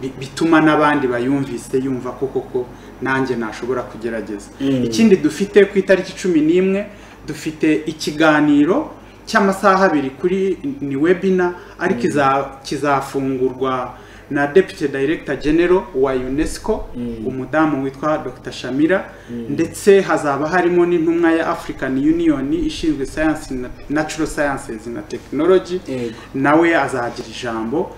bi- bituma n'abandi bayumvise yumva ko koko nanjye nashobora kugerageza Mm. ikindi dufite ku itariki cumi n'imwe dufite ikiganiro cy'amasaha abiri kuri ni webina ariko iza- kizafungurwa na deputy director general wa UNESCO umudamu witwa Dr Shamira ndetse hazaba harimo n'intumwa ya African Union ishinzwe science na- natural sciences na technology Yego. nawe azagira ijambo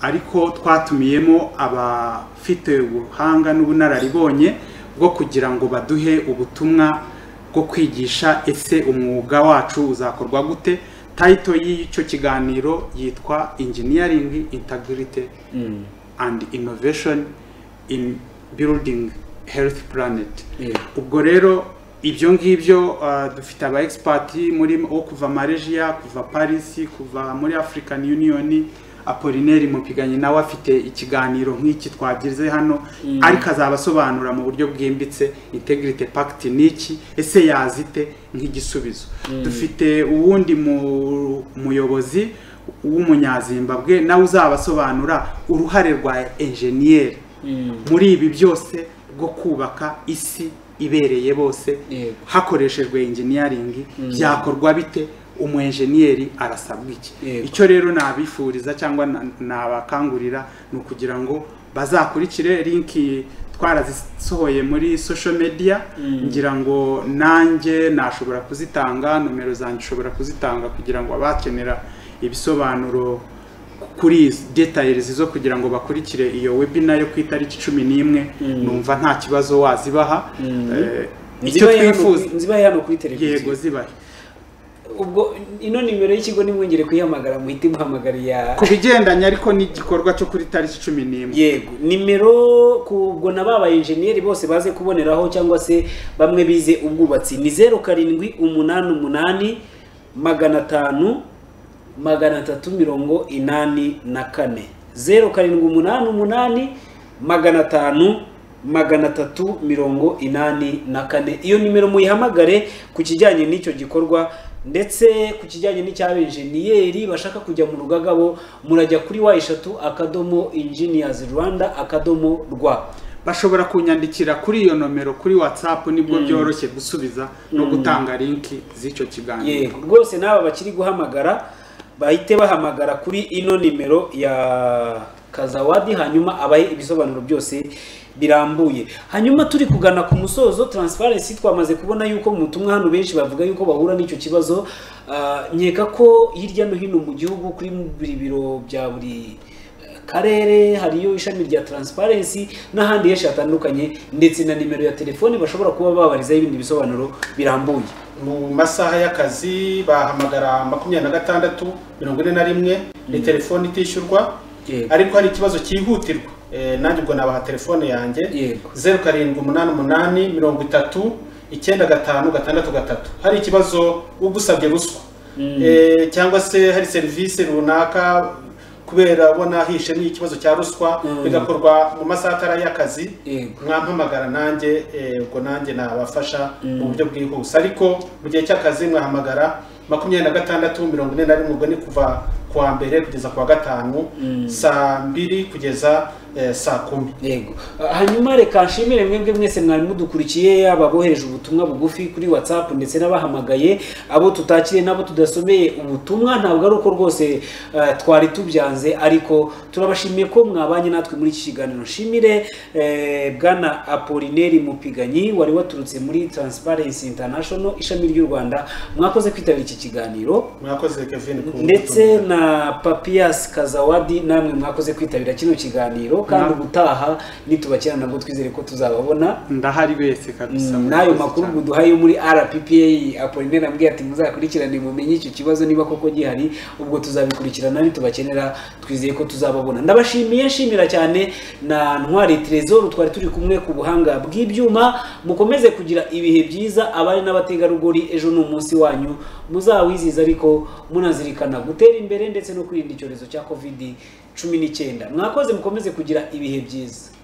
ariko twatumiyemo abafite ubuhanga n'ubunararibonye bwo kugira ngo baduhe ubutumwa bwo kwigisha ese umwuga wacu uzakorwa gute tayito y'icyo kiganiro yitwa engineering integrity Mm. and innovation in building health planet Yego. ubwo rero ibyo ngibyo ah, dufite aba expert muri wo kuva Malaysia kuva Paris kuva muri African Union Apollinaire Mupiganye nawe afite ikiganiro nk'iki twagize hano ariko azaba asobanura mu buryo bwimbitse integrity pact niki ese yazite nk'igisubizo dufite uwundi mu- muyobozi w'umunyazimbabwe nawe uzaba asobanura uruhare rwa enjeniyeri Mm. muri ibi byose bwo kubaka isi ibereye bose Yego. hakoreshejwe engineering byakorwa bite umu enjeniyeri arasabwa iki Yego. icyo rero nabifuriza cyangwa na- nabakangurira ni ukugira ngo bazakurikire linki twarazisohoye muri social media ngira ngo nanjye nashobora kuzitanga nomero zanjye ushobora kuzitanga kugira ngo abakenera ibisobanuro kuri izi details zo kugira ngo bakurikire iyo webinar yo ku itariki cumi n'imwe numva nta kibazo wazibaha Eh, icyo Zibaye hano twifuza kuri- zibaye hano kuri televiziyo yego zibahe ubwo ino nimero y'ikigo nimwongere kuyihamagara muhite muhamagara iya ku bigendanye ariko n'igikorwa cyo kuri tariki cumi n'imwe yego nimero kubwo na ba enjeniyeri bose baze kuboneraho cyangwa se bamwe bize ubwubatsi ni zeru karindwi umunani umunani magana atanu magana atatu mirongo inani na kane zeru karindwi umunani umunani magana atanu magana atatu mirongo inani na kane iyo nimero muyihamagare ku kijyanye n'icyo gikorwa ndetse ku kijyanye n'icyabenjeniyeri bashaka kujya mu rugaga bo murajya kuri wa eshatu akadomo engineers rwanda akadomo rwa bashobora kunyandikira kuri iyo nomero kuri whatsapp nibwo byoroshye gusubiza no gutanga linki z'icyo kiganiro yego rwose n'aba bakiri guhamagara bahite bahamagara kuri ino nimero ya kazawadi hanyuma abahe ibisobanuro byose birambuye hanyuma turi kugana ku musozo transparency twamaze kubona yuko mu butumwa hano benshi bavuga yuko bahura n'icyo kibazo Ah, nkeka ko hirya no hino mu gihugu kuri buri biro bya buri eh, karere hariyo ishami rya transparency n'ahandi henshi hatandukanye ndetse na nimero ya telefoni bashobora kuba babarizaho ibindi bisobanuro birambuye mu masaha y'akazi bahamagara makumyabiri na gatandatu mirongo ine na rimwe ni telefoni itishyurwa Yego. ariko hari ikibazo cyihutirwa Eh, nanjye ubwo nabaha telefone yanjye Yego. zeru karindwi umunani umunani mirongo itatu icyenda gatanu gatandatu gatatu hari ikibazo ugusabye ruswa Eh, cyangwa se hari serivisi runaka kubera ubona hishemo ikibazo cya ruswa Mm. bigakorwa mu masaha atari y'akazi Yego. mwampamagara nanjye eh, ubwo nanjye nabafasha mu buryo bwihuse ariko mu gihe cy'akazi mwahamagara makumyabiri na gatandatu mirongo ine na rimwe ubwo ni kuva ku wa mbere kugeza ku wa gatanu saa mbiri kugeza eh, saa kumi yego Ah, hanyuma reka nshimire mwebwe mwese mwari mudukurikiye yaba abohereje ubutumwa bugufi kuri whatsapp ndetse n'abahamagaye abo tutakiriye n'abo tudasomeye ubutumwa ntabwo ari uko rwose ah, twari tubyanze ariko turabashimiye ko mwabanye natwe muri iki kiganiro nshimire eh, bwana apolineri mupiganyi wari waturutse muri transparency international ishami ry'u rwanda mwakoze kwitabira iki kiganiro mwakoze kevin ku- ndetse na papiyasi kazawadi namwe mwakoze kwitabira kino kiganiro kandi Na- ubutaha nitubakira nabwo twizere ko tuzababona ndahari wese kabisa Mm, murakoze n'ayo makuru cyane. muduhaye yo muri rppa apolinera ambwiye ati muzakurikirane mumenye icyo kibazo niba koko gihari ubwo tuzabikurikirana nitubakenera twizeye ko tuzababona ndabashimiye nshimira cyane na ntwari trezor twari turi kumwe ku buhanga bw'ibyuma mukomeze kugira ibihe byiza abari n'abategarugori ejo ni umunsi wanyu muzawiziza ariko munazirikana gutera imbere ndetse no kwirinda icyorezo cya covid cumi n'icyenda mwakoze mukomeze kugira ibihe byiza